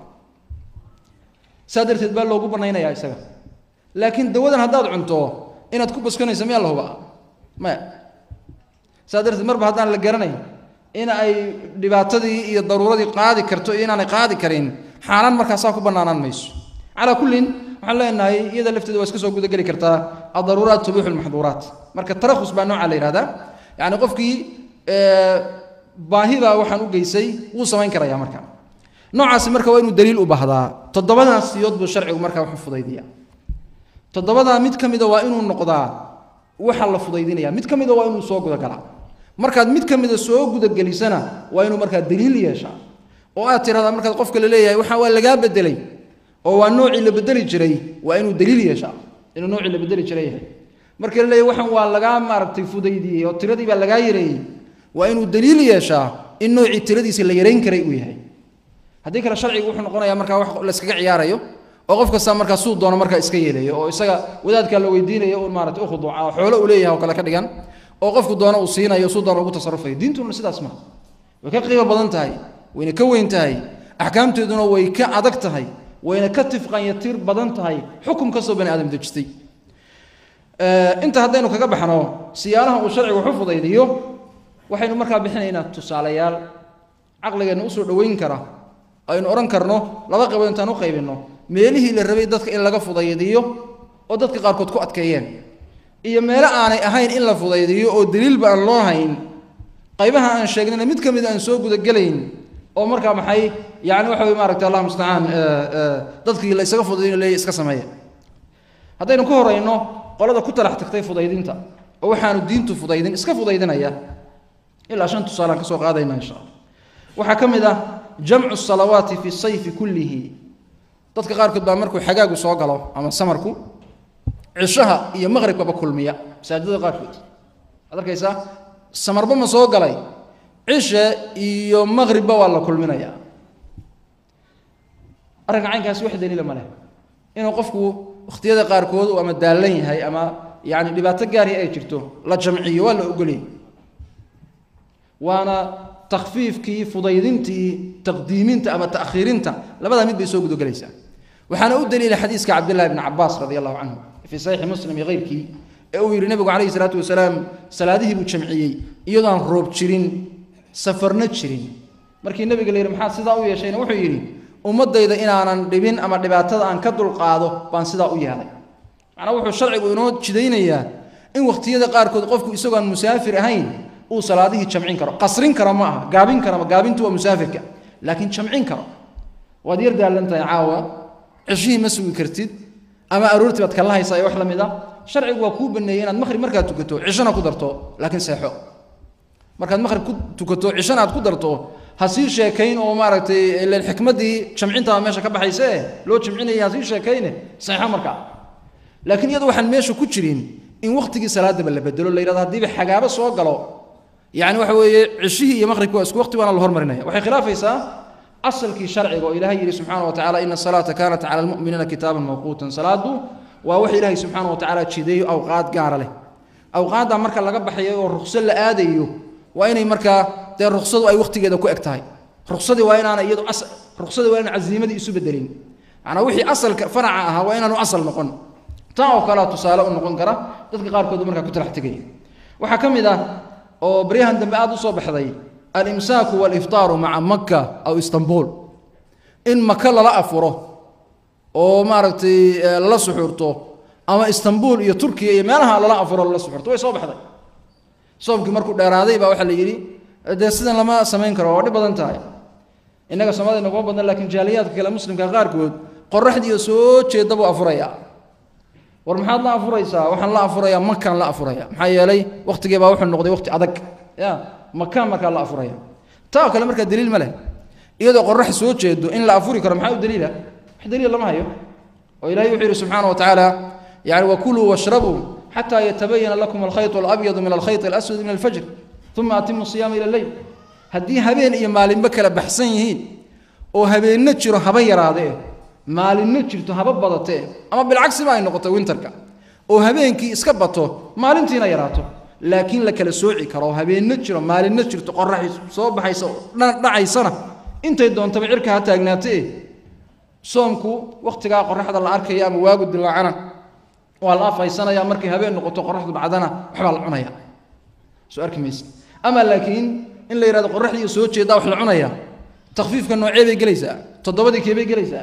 saa darteed baa loogu banaynayaa isaga laakiin dawadan haddaad cunto inaad ku baskanayso miyaa la hubaa maya saa darteed marba haddaan la garanayn in ay dhibaatadii iyo daruuradii qaadi karto iyo inaanay qaadi karin xaaraan markaasaa ku bannaanaan mayso calaa kullin waxaan leenahay iyada lafteeda waa iska soo gudageli kartaa addaruuraat tubuuxu lmaxduuraat marka tarakhus baa noocaa la yihahdaa yacni qofkii baahida waxaan u geysay wuu samayn karayaa marka noocaasi marka waa inuu daliil u baahdaa toddobadaa siyood buu sharcigu markaa wax u fudaydiya toddobadaa mid ka mida waa inuu noqdaa waxa la fudaydinaya mid ka mida waa inuu soo gudagalaa markaad mid ka mida soo gudagelisana waa inuu markaa daliil yeeshaa oo aad tirahdaa markaad qofka la leeyahay waxa waa lagaa bedelay oo waa noocii la bedeli jiray waa inuu daliil yeeshaa inuu noocii la bedeli jiray yahay marka la leeyahay waxaan waa lagaa maaragtay fudaydiyey oo tiradii baa lagaa yareeyey waa inuu daliil yeeshaa in noocii tiradiisa la yarayn karay uu yahay haddii kale sharcigu wuxuu noqonayaa markaa wax la iskaga ciyaarayo oo qof kasta markaa suu doono markaa iska yeelayo oo isaga wadaadkaa la weydiinayo uun maarata u khuduuca oo xoolo uu leeyahay oo kale ka dhigan oo qofku doono uu siinayo suu doono ugu tasarufayo diintuna sidaas maaha way ka qiimo badan tahay wayna ka weyn tahay axkaamteeduna way ka adag tahay wayna ka tifqanyatir badan tahay xukum kastoo bani aadam dejistay inta haddaynu kaga baxno siyaalaha uu sharcigu waxu fudaydiyo waxaynu markaa bixinaynaa tusaalayaal caqligeenna usoo dhoweyn kara aynu odhan karno laba qaybood intaan u qaybinno meelihii la rabay dadka in laga fudaydiyo oo dadka qaarkood ku adkeeyeen iyo meelo aanay ahayn in la fudaydiyo oo daliilba aan loo hayn qaybaha aan sheegnayna mid ka mid aan soo gudagelayn oo markaa maxay yani waxa wey maaragta allah mustacaan dadkii la isaga fudaydin leeya iska sameeya haddaynu ka horayno qolada ku talax tagtay fudaydinta oo waxaanu diintu fudaydin iska fudaydinaya ilaa shan tusaalaan ka soo qaadayna insha allah waxaa ka mid ah jamcu salawaati fi sayfi kullihi dadka qaarkood baa markuu xagaagu soo galo ama samarku cishaha iyo maqribkaba kulmiya masaajidada qaarkood waad arkaysaa samarba ma soo galay cishe iyo maqribba waa la kulminayaa arrinka caynkaasi wax daliila ma leh inuu qofku wakhtiyada qaarkood uu ama daallan yahay ama yani dhibaato gaari ay jirto la jamciyo waa la ogoliyay waana takfiifkii fudaydintii taqdiiminta ama ta'khiirinta labadaa mid bay soo gudogelaysaa waxaana u daliila xadiiska cabdillahi bni cabaas radi allahu canhu fii saxiixi muslim iyo keyrkii ee uu yidhi nebigu calayhi salaatu wasalaam salaadihii buu jamciyey iyadoo aan roob jirin safarna jirin markii nebiga la yidhi maxaad sidaa u yeeshayna wuxuu yidhi ummaddayda inaanan dhibin ama dhibaatada aan ka dulqaado baan sidaa u yeelay macnaa wuxuu sharcigu inoo jidaynayaa in wakhtiyada qaarkood qofku isagoo aan musaafir ahayn uu salaadihii jamcin karo qasrin kara ma aha gaabin kara gaabintu waa musaafirka laakiin jamcin karo waad yar daallan tahay caawa ceshihii ma sugi kartid ama aroortii baad kala haysaa ee wax la mid a sharcigu waa kuu baneeyey inaad maqhrib markaad tukato cishana ku darto laakiin seexo markaad maqhrib ku tukato cishana aad ku darto ha sii sheekayn oo maaragtay ilan xikmaddii jamcintaa meesha ka baxayse loo jamcinaya ha sii sheekayne seexo markaa laakiin iyadu waxaan meesha ku jirin in waktigii salaadaba la bedelo la yidhahdo haddiiba xagaabo soo galo yani waxa weeye cishihii iyo maqhribki waa isku waqti waana la hormarinaya waxay khilaafaysaa asalkii sharciga oo ilahay yidhi subxaana wa tacala ina asalaata kaanat cala almu'miniina kitaaban mawquutan salaadu waa wax ilaahay subxaana wa tacaala jideeyo awqaad gaara leh awqaadda marka laga baxayo oo ruqso la aadayo waa inay markaa dee ruqsadu ay waqtigeeda ku eg tahay ruqsadii waa inaana iyadu ruqsadii waa inaan casiimadii isu bedelin macnaa wixii asalka faraca ahaa waa inaanu asal noqon taa oo kalea tusaale u noqon kara dadka qaarkood markaa ku talax tegaya waxaa ka mid ah oo baryahan dambe aada u soo baxday alimsaaku waaliftaaru maca makka aw istanbul in maka lala afuro oo maaragtay lala suxuurto ama istanbul iyo turkiya iyo meelaha lala afuro lala suxuurto way soo baxday soomkii markuu dheeraaday baa waxaa la yidhi dee sidan lama samayn karo waa dhib badan tahay innaga soomaalida naguma badna lakiin jaaliyaadka kale muslimka qaarkood qoraxdiiyo soo jeeda buu afuraya war maxaad la afuraysaa waxaan la afurayaa makaan la afuraya maxaa yeelay waktigii baa wuxuu noqday waqti adag ya makaan markaa la afuraya taa kale markaa daliil ma leh iyadoo qorax soo jeedo in la afuri karo maxaa u daliila wax daliil lama hayo oo ilahay wuxuu yidhi subxaana wa tacaala yani wakuluu washrabuu xataa yatabayana lakum alkhayط alabyadu min alkhayط alaswad min alfajr uma atimu siyaama ila leyl haddii habeen iyo maalinba kala baxsan yihiin oo habeenno jiro haba yaraadee maalinno jirto haba badatee ama bilcagsiba ay noqoto winterka oo habeenkii iska bato maalintiina yaraato laakiin la kala sooci karo habeenno jiro maalinno jirto qoraxi soo baxaysa dhacaysana intay doontaba cirka ha taagnaatee soomku wakhtigaa qoraxda la arkaya ama waagu dilaacana waa la afhaysanaya markay habeen noqoto qoraxdu bacdana waxbaa la cunaya soo arki mayse ama laakiin in la yidhahdo qoraxdii soo jeedaa wax la cunaya takfiifka noocee bay gelaysaa toddobadii keebay gelaysaa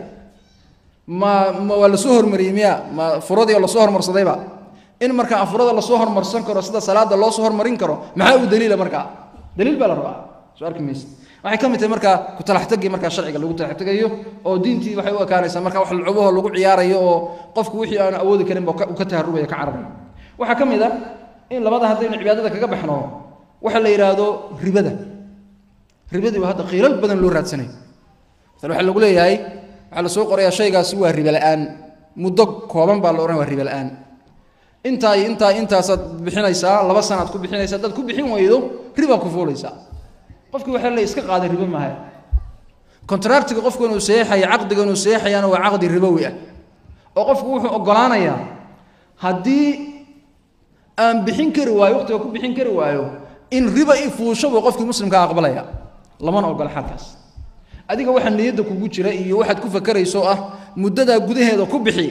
ma ma waa lasoo hormariyey miya ma furadii oo lasoo hormarsadayba in marka afurada lasoo hormarsan karo sida salaada loo soo hormarin karo maxaa u daliila markaa daliil baa la rabaa soo arki mayse waxay ka mid tahay markaa kutalaxtagii markaa sharciga lagu talaxtegayo oo diintii waxay u ekaanaysaa marka wax lacubaho lagu ciyaarayo oo qofku wixii aanu awoodi karin ba uu ka taharubaya ka cararayo waxaa ka mid a in labada haddaynu cibaadada kaga baxno waxa la yidhaahdo ribada ribadii waa hadda qiilal badan loo raadsanayo masale waxaa lagu leeyahay waxaa la soo qorayaa shaygaasi waa ribe la'aan muddo kooban baa la odhanaya waa ribe la'aan intaa iyo intaa intaasaad bixinaysaa laba sanaad ku bixinaysaa haddaad ku bixin weydo ribaad ku fuulaysaa qofkii waxaa la iska qaaday ribo maaha contractiga qofku inuu saxeexaya caqdiga inuu saxeexayana waa caqdi ribowi ah oo qofku wuxuu oggolaanayaa haddii aan bixin kari waayo waqtiga ku bixin kari waayo in riba i fuusho buu qofkii muslimkaa aqbalaya lamana ogola xalkaas adiga waxaa niyadda kugu jira iyo waxaad ku fakerayso ah muddadaa gudaheeda ku bixi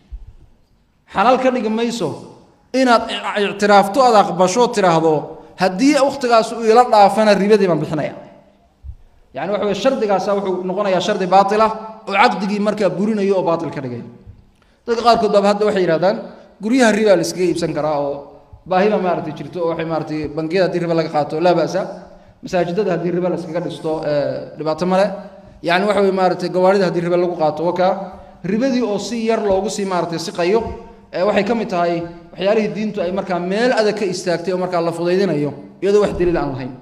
xalaal ka dhigi mayso inaad ictiraafto aad aqbasho tiraahdo haddii wakhtigaas uu ila dhaafana ribadii baan bixinaya yani waxa weye shardigaasa wuxuu noqonayaa shardi baatila oo caqdigii markaa burinayo oo baatil ka dhigay dadka qaarkood baaba hadda waxay yidhahdaan guryaha riba la iskaga iibsan karaa oo baahiba maaragtay jirto oo waxay maaratay bangiyada haddii riba laga qaato laa ba'sa masaajidada haddii riba la iskaga dhisto dhibaato male yani waxa weye maaratay gawaarida haddii riba lagu qaato wakaa ribadii oo si yar loogu sii maaratay siqayo waxay ka mid tahay waxyaalihii diintu ay markaa meel adag ka istaagtay oo markaa la fudaydinayo iyadoo wax daliil aan lahayn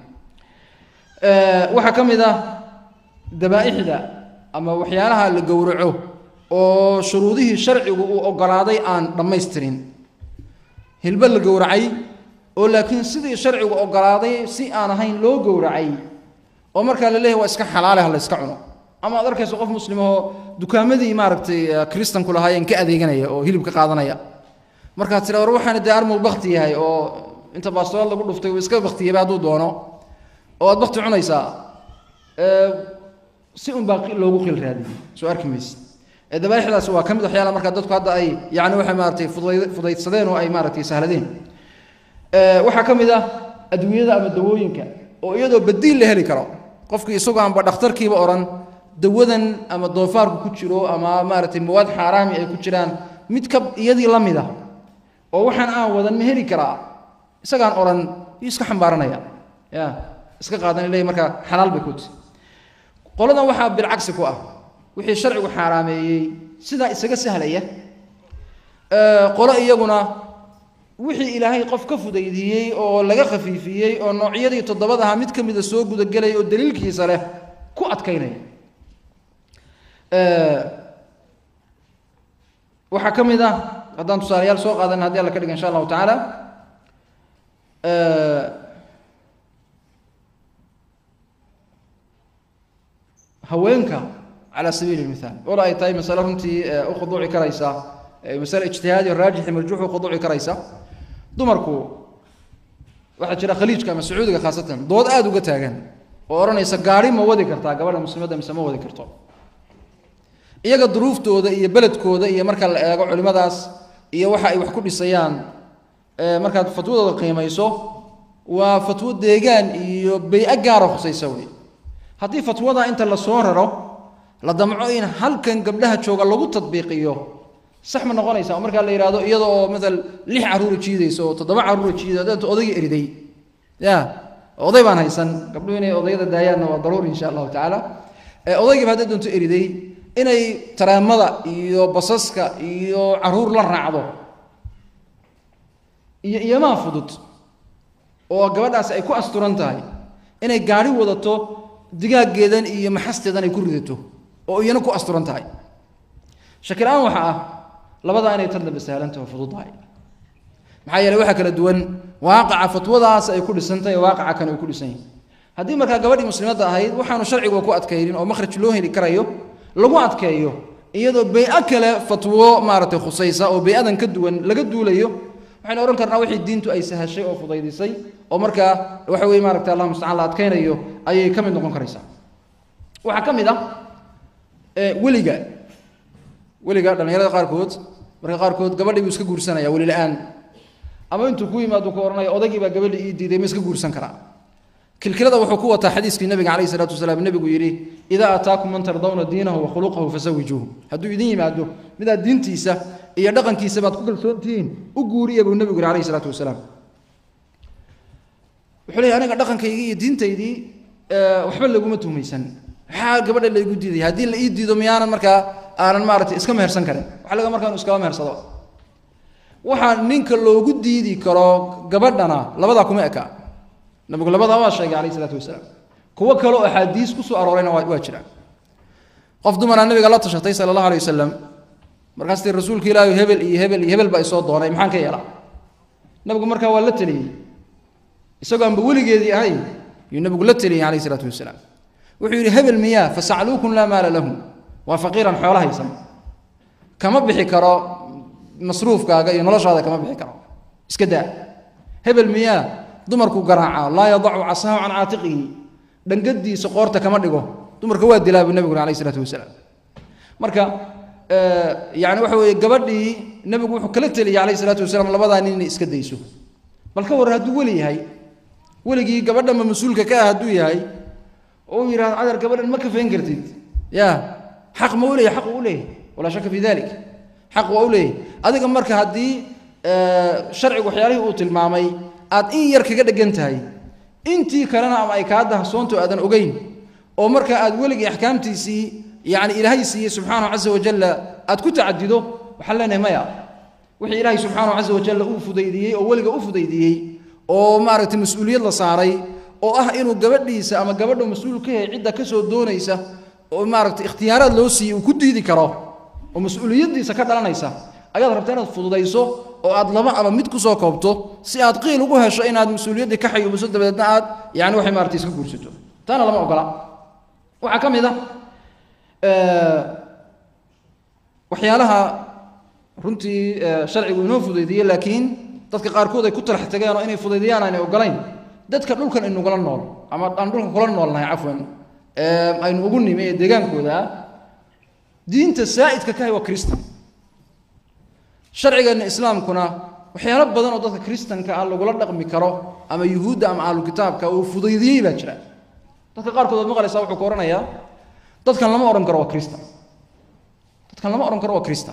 waxaa ka mid ah dabaa'ixda ama waxyaalaha la gowraco oo shuruudihii sharcigu uu oggolaaday aan dhammaystirin hilbo la gowracay oo laakiin sidii sharcigu oggolaaday si aan ahayn loo gowracay oo markaa la leeyahy waa iska xalaale ha la iska cuno ama aad arkayso qof muslimahoo dukaamadii maaragtay kristanku lahaayeen ka adeeganaya oo hilib ka qaadanaya markaad tira war waxaana dee armuu bakti yahay oo inta baastoolaad lagu dhuftay uu iska baktiyaba hadduu doono oo aad bakti cunaysaa si un baa loogu qil raadiyey soo arki mayse dabaaixdaasi waa ka mid waxyaala markaa dadku hadda ay yani waxay maaratay fuday fudaydsadeen oo ay maaratay sahladeen waxaa ka mid ah adduunyada ama dawooyinka oo iyadoo badiil la heli karo qofkii isagoo aanba dhakhtarkiiba odhan dawadan ama doofaarku ku jiro ama maaragtay mawaad xaaraami ay ku jiraan mid ka iyadii la mid ah oo waxaan aan wadan ma heli karaa isagaan odhan yuu iska xambaaranaya ya iska qaadan ilay markaa xalaal bay kuti qoladan waxaa bilcagsi ku ah wixii sharcigu xaaraameeyey sidaa isaga sahlaya qolo iyaguna wixii ilaahay qof ka fudaydiiyey oo laga khafiifiyey oo noocyadii toddobad ahaa mid ka mida soo gudagelaya oo daliilkiisa leh ku adkaynaya waxaa ka mid ah haddaan tusaalayaal soo qaadan haddii alla ka dhiga insha allahu tacaala haweenka calى sabiili اmithaal walo ay tahay masale runtii u khuduuci karaysa masale ijtihaadi raajixi marjuux u khuduuci karaysa dumarku waxaa jira khaliijka ama sacuudiga khaasatan dood aada uga taagan oo odhanaysa gaari ma wadi kartaa gabadha muslimadda mise ma wadi karto iyaga duruuftooda iyo beledkooda iyo marka la eego culimmadaas iyo waxa ay wax ku dhisayaan markaad fatwadooda qiimayso waa fatwo deegaan iyo bay-a gaara khusaysa wey haddii fatwada inta lasoo raro la damco in halkan gabdhaha jooga lagu tadbiiqiyo sax ma noqonaysa oo markaa la yidhahdo iyada oo maal lix caruura jiidayso oo toddoba caruura jiida deeta odayga eriday ya oday baan haysan gabdhuhu inay odayada daayaanna waa daruuri insha allahu tacaala odaygiiba hadday doonto eriday inay taraamada iyo basaska iyo caruur la raacdo iyo iyamaa fudud oo gabadhaasi ay ku asturan tahay inay gaari wadato digaaggeedan iyo maxasteedan ay ku ridato oo iyana ku asturan tahay shakil-aan waxa ah labadaa inay tadlaba sahlantaho fududahay maxaa yeeley waxaa kala duwan waaqaca fatwadaas ay ku dhisantahay waaqaca kan ay ku dhisan yahay haddii markaa gabadhii muslimadda ahayd waxaanu sharciguba ku adkaynin oo makhraj loo heli karayo lagu adkeeyo iyadoo bay-a kale fatwo maaragtay khusaysa oo bay-adan ka duwan laga duulayo waxaynu odhan karnaa wixii diintu ay sahashay oo fudaydisay oo markaa waxa weye maaragta allah mustacaan la adkaynayo ayay ka mid noqon karaysaa waxaa ka mid ah weliga weliga dhallinyarada qaarkood marka qaarkood gabadhii buu iska guursanaya weli la-aan ama intuu ku yimaadu ku ohanaya odaygii baa gabadhii ii diiday ma iska guursan karaa kilkilada wuxuu ku wataa xadiiskii nabiga calayhi salaatu wasalaam nebigu yidhi idaa ataakum man tardawna diinahu wa khuluqahu fasawijuuhu hadduu idin yimaado midaad diintiisa iyo dhaqankiisa baad ku kalsoontihiin u guuriya buu nebigu yidhi calayhi salaatu wasalaam wuxuu leeyahy aniga dhaqankaygii iyo diintaydii waxba laguma tuhmaysan maxaa gabadha laygu diiday haddii la ii diido miyaanan markaa aanan maaragtay iska mehersan karin waxa laga markaa inu iskaba mehersado waxaa ninka loogu diidi karo gabadhana labadaa kuma eka nabigu labadaa waa sheegay calayh isalaatu wasalaam kuwo kale oo axaadiis ku soo aroorayna waa waa jiraan qof dumaraa nabiga la tashatay sala allahu alay wasalam markaas tii rasuulka ilaahi hebel iyo hebel iyo hebel baa isoo doonay maxaan ka yeelaa nabigu markaa waa la teliyey isagoo aanba weligeedii ahayn yuu nabigu la teliyey calayh isalaatu wasalaam wuxuu yidhi hebel miyaa fasacluukun laa maala lahum waa faqiiran xoolo haysan kama bixi karo masruufkaaga iyo noloshaada kama bixi karo iska daa hebel miyaa dumarku garaaca laa yadacu casaahu can caatiqihi dhangadiisa qoorta kama dhigo dumarka waa dilaa buu nebigu alayh isalaatu wasalaam marka yani waxa weeye gabadhii nebigu wuxuu kala teliyay calayh isalaatu wasalaam labadaa nin inay iska dayso bal ka warran hadduu weli yahay weligii gabadhanba mas-uulka ka ah hadduu yahay oo uu yidhahdo cadar gabadhan ma kafayn kartid ya xaq ma u leeyahy xaq u leeyahy walaa shaka fi dalik xaq waa u leeyahy adiga marka haddii sharcigu waxyaalihii uu tilmaamay aad in yar kaga dhegan tahay intii kalena ama ay kaa dahsoonto aadan ogeyn oo marka aad weligii axkaamtiisii yani ilaahay siiyey subxaanahu casa wajalla aad ku tacadido waxaan leenahay maya wixii ilaahay subxaanahu casa wajalla uu fudaydiyey oo weliga u fudaydiyey oo maaragtay mas-uuliyad la saaray oo ah inuu gabadhiisa ama gabadha mas-uul ka yahay cidda ka soo doonaysa oo maaragtay ikhtiyaaraad loo siiyey uu ku diidi karo oo mas-uuliyaddiisa ka dhalanaysa ayaad rabtaa inaad fududayso oo aad laba ama mid kusoo koobto si aad qiil ugu hesho inaad mas-uuliyaddii ka xayuubiso dabadeedna aad yani waxay maarata iska guursato taana lama ogola waxaa ka mid a waxyaalaha runtii sharcigu inoo fudaydiyey laakiin dadka qaarkood ay ku talax tageen oo inay fudaydiyaan aanay ogolayn dadka dhulkan aynugula nool ama aan dhulka kula noolnahay cafwan aynu ugu nimi ee deegaankooda ah diinta saa'idka kahay waa kristan sharcigeenna islaamkuna waxyaalo badan oo dadka kristanka ah lagula dhaqmi karo ama yuhuudda ama ahlu kitaabka uu fudaydiyey baa jira dadka qaarkood waad maqlaysaa wuxuu ka odhanayaa dadkan lama odhan karo waa kristan dadkan lama odhan karo waa kristan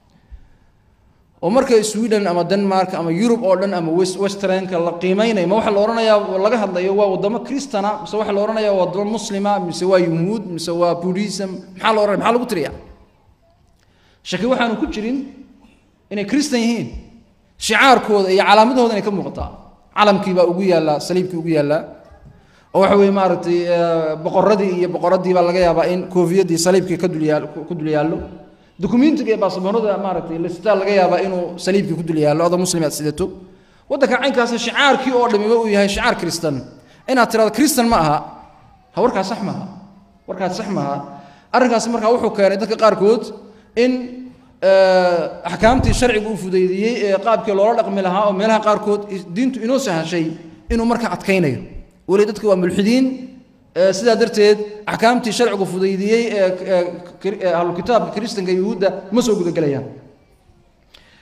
oo marka sweden ama denmark ama yurub oo dhan ama westernka la qiimaynayo ma waxa la odhanayaa laga hadlayo waa waddamo kristana mise waxa la odhanaya waa waddamo muslima mise waa yuhuud mise waa buddhism maxaa la odhanaya maxaa lagu tiriyaa shaki waxaanu ku jirin inay kristan yihiin shicaarkooda iyo calaamadahooda inay ka muuqataa calamkii baa ugu yaallaa saliibkii ugu yaallaa oo waxa weye maaragtay boqoradii iyo boqoradii baa laga yaabaa in koofiyadii saliibkii ka dulyaa ku dul yaallo dukumentiga iyo baasaboorada maaragtay listaa laga yaabaa inuu saliibkii ku dul yaallo adoo muslim aad sidato waddanka caynkaasi shicaarkii oo dhamiba uu yahay shicaar kristan inaad tirahdo kristan ma aha ha warkaas sax maaha warkaas sax maaha arrinkaasi markaa wuxuu keenay dadka qaarkood in axkaamtii sharcigu uu fudaydiyey ee qaabkii loola dhaqmi lahaa oo meelaha qaarkood diintu inoo sahashay inuu markaa adkaynayo weli dadka waa mulxidiin sidaa darteed axkaamtii sharcigu fudaydiyey ee ahlukitaabka kristanka yuhuudda ma soo gudagelayaan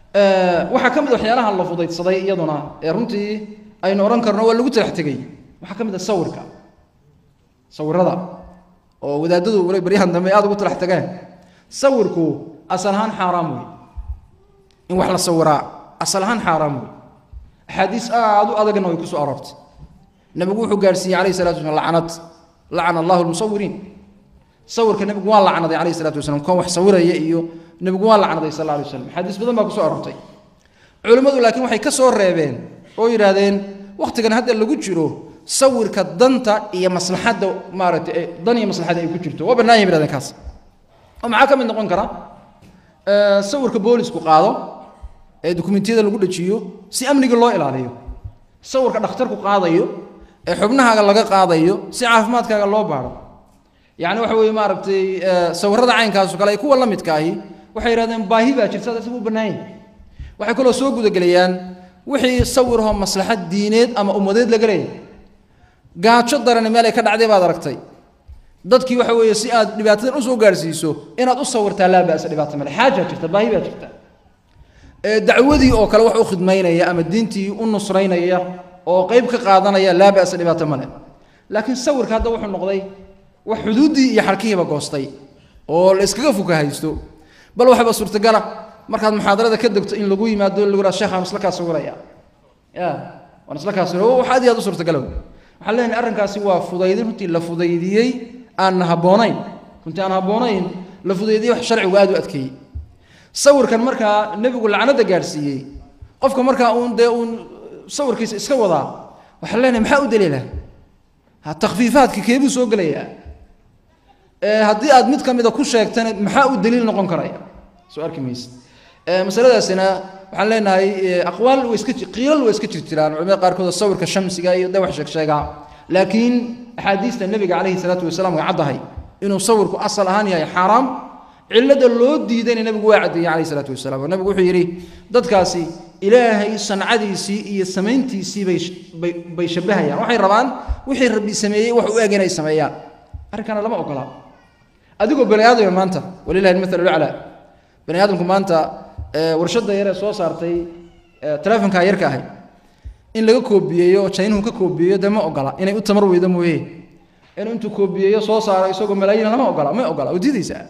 waxaa ka mid waxyaalaha la fudaydsaday iyaduna ee runtii aynu odhan karno waa lagu talax tegey waxaa ka mid a sawirka sawirada oo wadaadadu wala baryahan dambe aada ugu talax tageen sawirku asal ahaan xaaraam wey in wax la sawiraa asal ahaan xaaraam wey axaadiis aada u adagna way ku soo aroortay nabigu wuxuu gaarsiiyey alayh salatu waslam lacnad lacana allahu lmusawiriin sawirka nebigu waa lacnaday alayh salatu wasalam kan wax sawiraya iyo nebigu waa lacnaday sal alay waslam axaadiis badan baa kusoo aroortay culimmadu laakiin waxay ka soo reebeen oo yidhaahdeen wakhtigan hadda lagu jiro sawirka danta iyo maslaxadda maaragtay dan iyo maslaxadda ay ku jirto waa bannaan yahay yidhahdeen kaas oo maxaa ka mid noqon kara sawirka boolisku qaado ee dukumentiyada lagu dhajiyo si amniga loo ilaaliyo sawirka dhakhtarku qaadayo ee xubnahaaga laga qaadayo si caafimaadkaaga loo baaro yacni waxa weeye maaragtay sawirrada caynkaaso kale ay kuwa la midka ahi waxay yidhahdeen baahi baa jirta isagu u bannaan yahay waxay kaloo soo gudagelayaan wixii sawirahoo maslaxad diineed ama ummadeed laga leeyahay gaajo darani meel ay ka dhacday baad aragtay dadkii waxa weeye si aad dhibaatadan usoo gaarsiiso inaad u sawirtaa laa ba'sa dhibaato male xaajaa jirta baahi baa jirta dacwadii oo kale wax u khidmaynaya ama diintii u nusraynaya oo qeyb ka qaadanaya laa ba'sa dhibaato male laakiin sawirka hadda wuxuu noqday wax xuduuddii iyo xarkihiiba goostay oo la iskaga fuka haysto bal waxba suurtagala markaad muxaadarada ka degto in lagu yimaado lagu raa sheekh aan isla kaa sawiraya ya waan isla kaa sawiraya wax aad iyo aad u suurtagala waxaan leenahay arrinkaasi waa fudaydin runtii la fudaydiyey aan habboonayn runtii aan habboonayn la fudaydiyey wax sharcigu aad u adkeeyey sawirkan markaa nebigu lacnada gaadhsiiyey qofka markaa uun dee uun sawirkiisa iska wadaa waxaan leenahay maxaa u daliila ha takfiifaadka keebuu soo gelayaa haddii aad mid ka mida ku sheegtana maxaa u daliil noqon karaya soo arki mayse masaladaasina waxaan leenahay aqwaal way iska qiilal way iska jir jiraan culimada qaarkood sawirka shamsiga iyo de wax sheeg sheegaa laakiin axaadiista nebiga calayhi salaatu wasalaam way caddahay inuu sawirku asal ahaan yahay xaaraam cilada loo diidayna nebigu waa caddeeyey calayhi salaatu wasalaam oo nebigu wuxuu yidhi dadkaasi ilaahay sancadiisii iyo samayntiisii bay bay bay shabbahayaan waxay rabaan wixii rabbi sameeyey wax u eg inay sameeyaan arrinkana lama ogola adigoo bani aadama maanta walilahi almathal laclaa bani aadamku maanta warshadda yaree soo saartay telefonkaa yarka ahay in laga koobiyeeyo oo jaynuhu ka koobiyeeyo dee ma ogola inay u tamar weydo mooye inuu intuu koobiyeeyo soo saaro isagoo malaayiin lama ogola ma ogola oo diidaysaa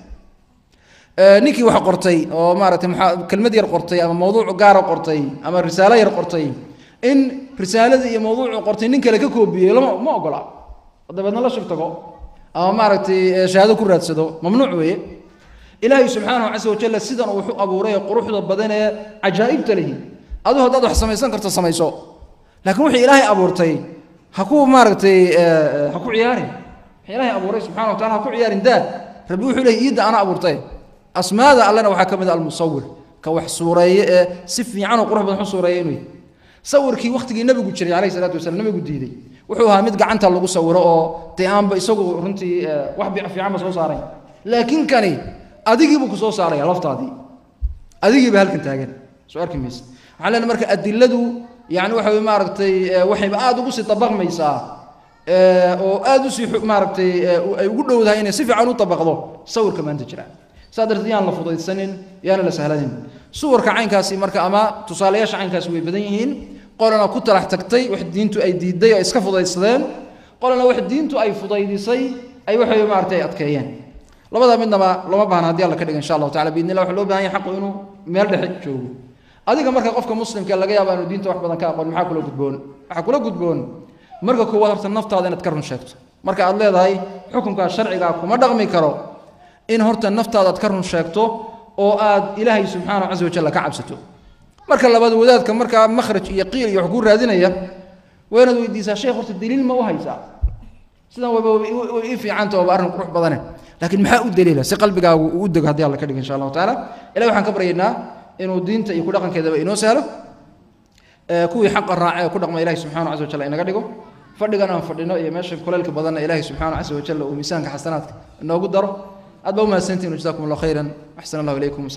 ninkii wax qortay oo maaragtay maxaa kelmad yar qortay ama mawduuc gaara qortay ama risaalo yar qortay in risaaladii iyo mawduucu qortay nin kale ka koobiyeeyo lama ma ogola oo dabeedna la shirtago ama maaragtay shahaado ku raadsado mamnuuc weeye ilaahay subxaanahu casa wajalla sidan uu wuxu abuuray ee quruxda badan ee cajaa'ibta lihi adigu haddaad wax samaysan karto samayso laakiin wixii ilaahay abuurtay ha ku maaragtay ha ku ciyaarin wixii ilaahay abuuray subxana wa tacala ha ku ciyaarin daa rabbi wuxuu leeyahy iidda ana abuurtay asmaada allena waxaa ka mid a almusawir ka wax suureeye ee si fiican oo qurux badan u suureeya inuu yahy sawirkii wakhtigii nebigu jiray calayhi salaatu wasalam nebigu diiday wuxuu ahaa mid gacanta lagu sawiro oo dee aanba isagu runtii wax fiicanba soo saarayn laakiin kani adigiibuu ku soo saaraya laftaadii adigiiba halkan taagan soo arki mayse waxaan leenahay marka adiladu yani waxa way maaragtay waxayba aada ugu sii dabaqmaysaa oo aada usii maaragtay ay ugu dhowdahay inay si fiican u dabaqdo sawirka maanta jira saa darteed yaan la fudaysanin yaana la sahlanin suwarka caynkaasi marka ama tusaalayaasha caynkaasi way badan yihiin qolana ku talax tagtay wax diintu ay diiday oo iska fudaydsadeen qolana wax diintu ay fudaydisay ay waxay maaragtay adkeeyeen labada midnaba lama baahna haddii alla ka dhiga insha allahu tacala biidni llah waxa loo bahan yahay xaqu inuu meel dhexe joogo adiga marka qofka muslimka laga yaaba inuu diinta wax badan ka aqoon maxaa kula gudboon waxaa kula gudboon marka koowaad horta naftaada inaad ka run sheegto marka aad leedahay xukunkaa sharcigaa kuma dhaqmi karo in horta naftaada aad ka run sheegto oo aad ilaahay subxaanahu casa wajalla ka cabsato marka labaad wadaadka markaa makhraj iyo qiil iyo wax kuu raadinaya waa inaad weydiisaa sheekh horta daliil ma u haysaa sidan waba way ii fiicanta waaba arrin qurux badane laakiin maxaa u daliila si qalbigaagu uu u dego haddii alla ka dhigo insha allahu tacaala ilahi waxaan ka baryaynaa inuu diinta iyo ku dhaqankeedaba inoo sahlo kuwii xaqa raace ee ku dhaqma ilahi subxanahu casa wajalla inaga dhigo fadhigan aan fadhino iyo meesha kuleylka badanna ilaahi subxanahu casa wajalla uu miisaanka xasanaadka inoogu daro aad baa u mahadsantihin jazakum allah khayran axsan allahu ilaykum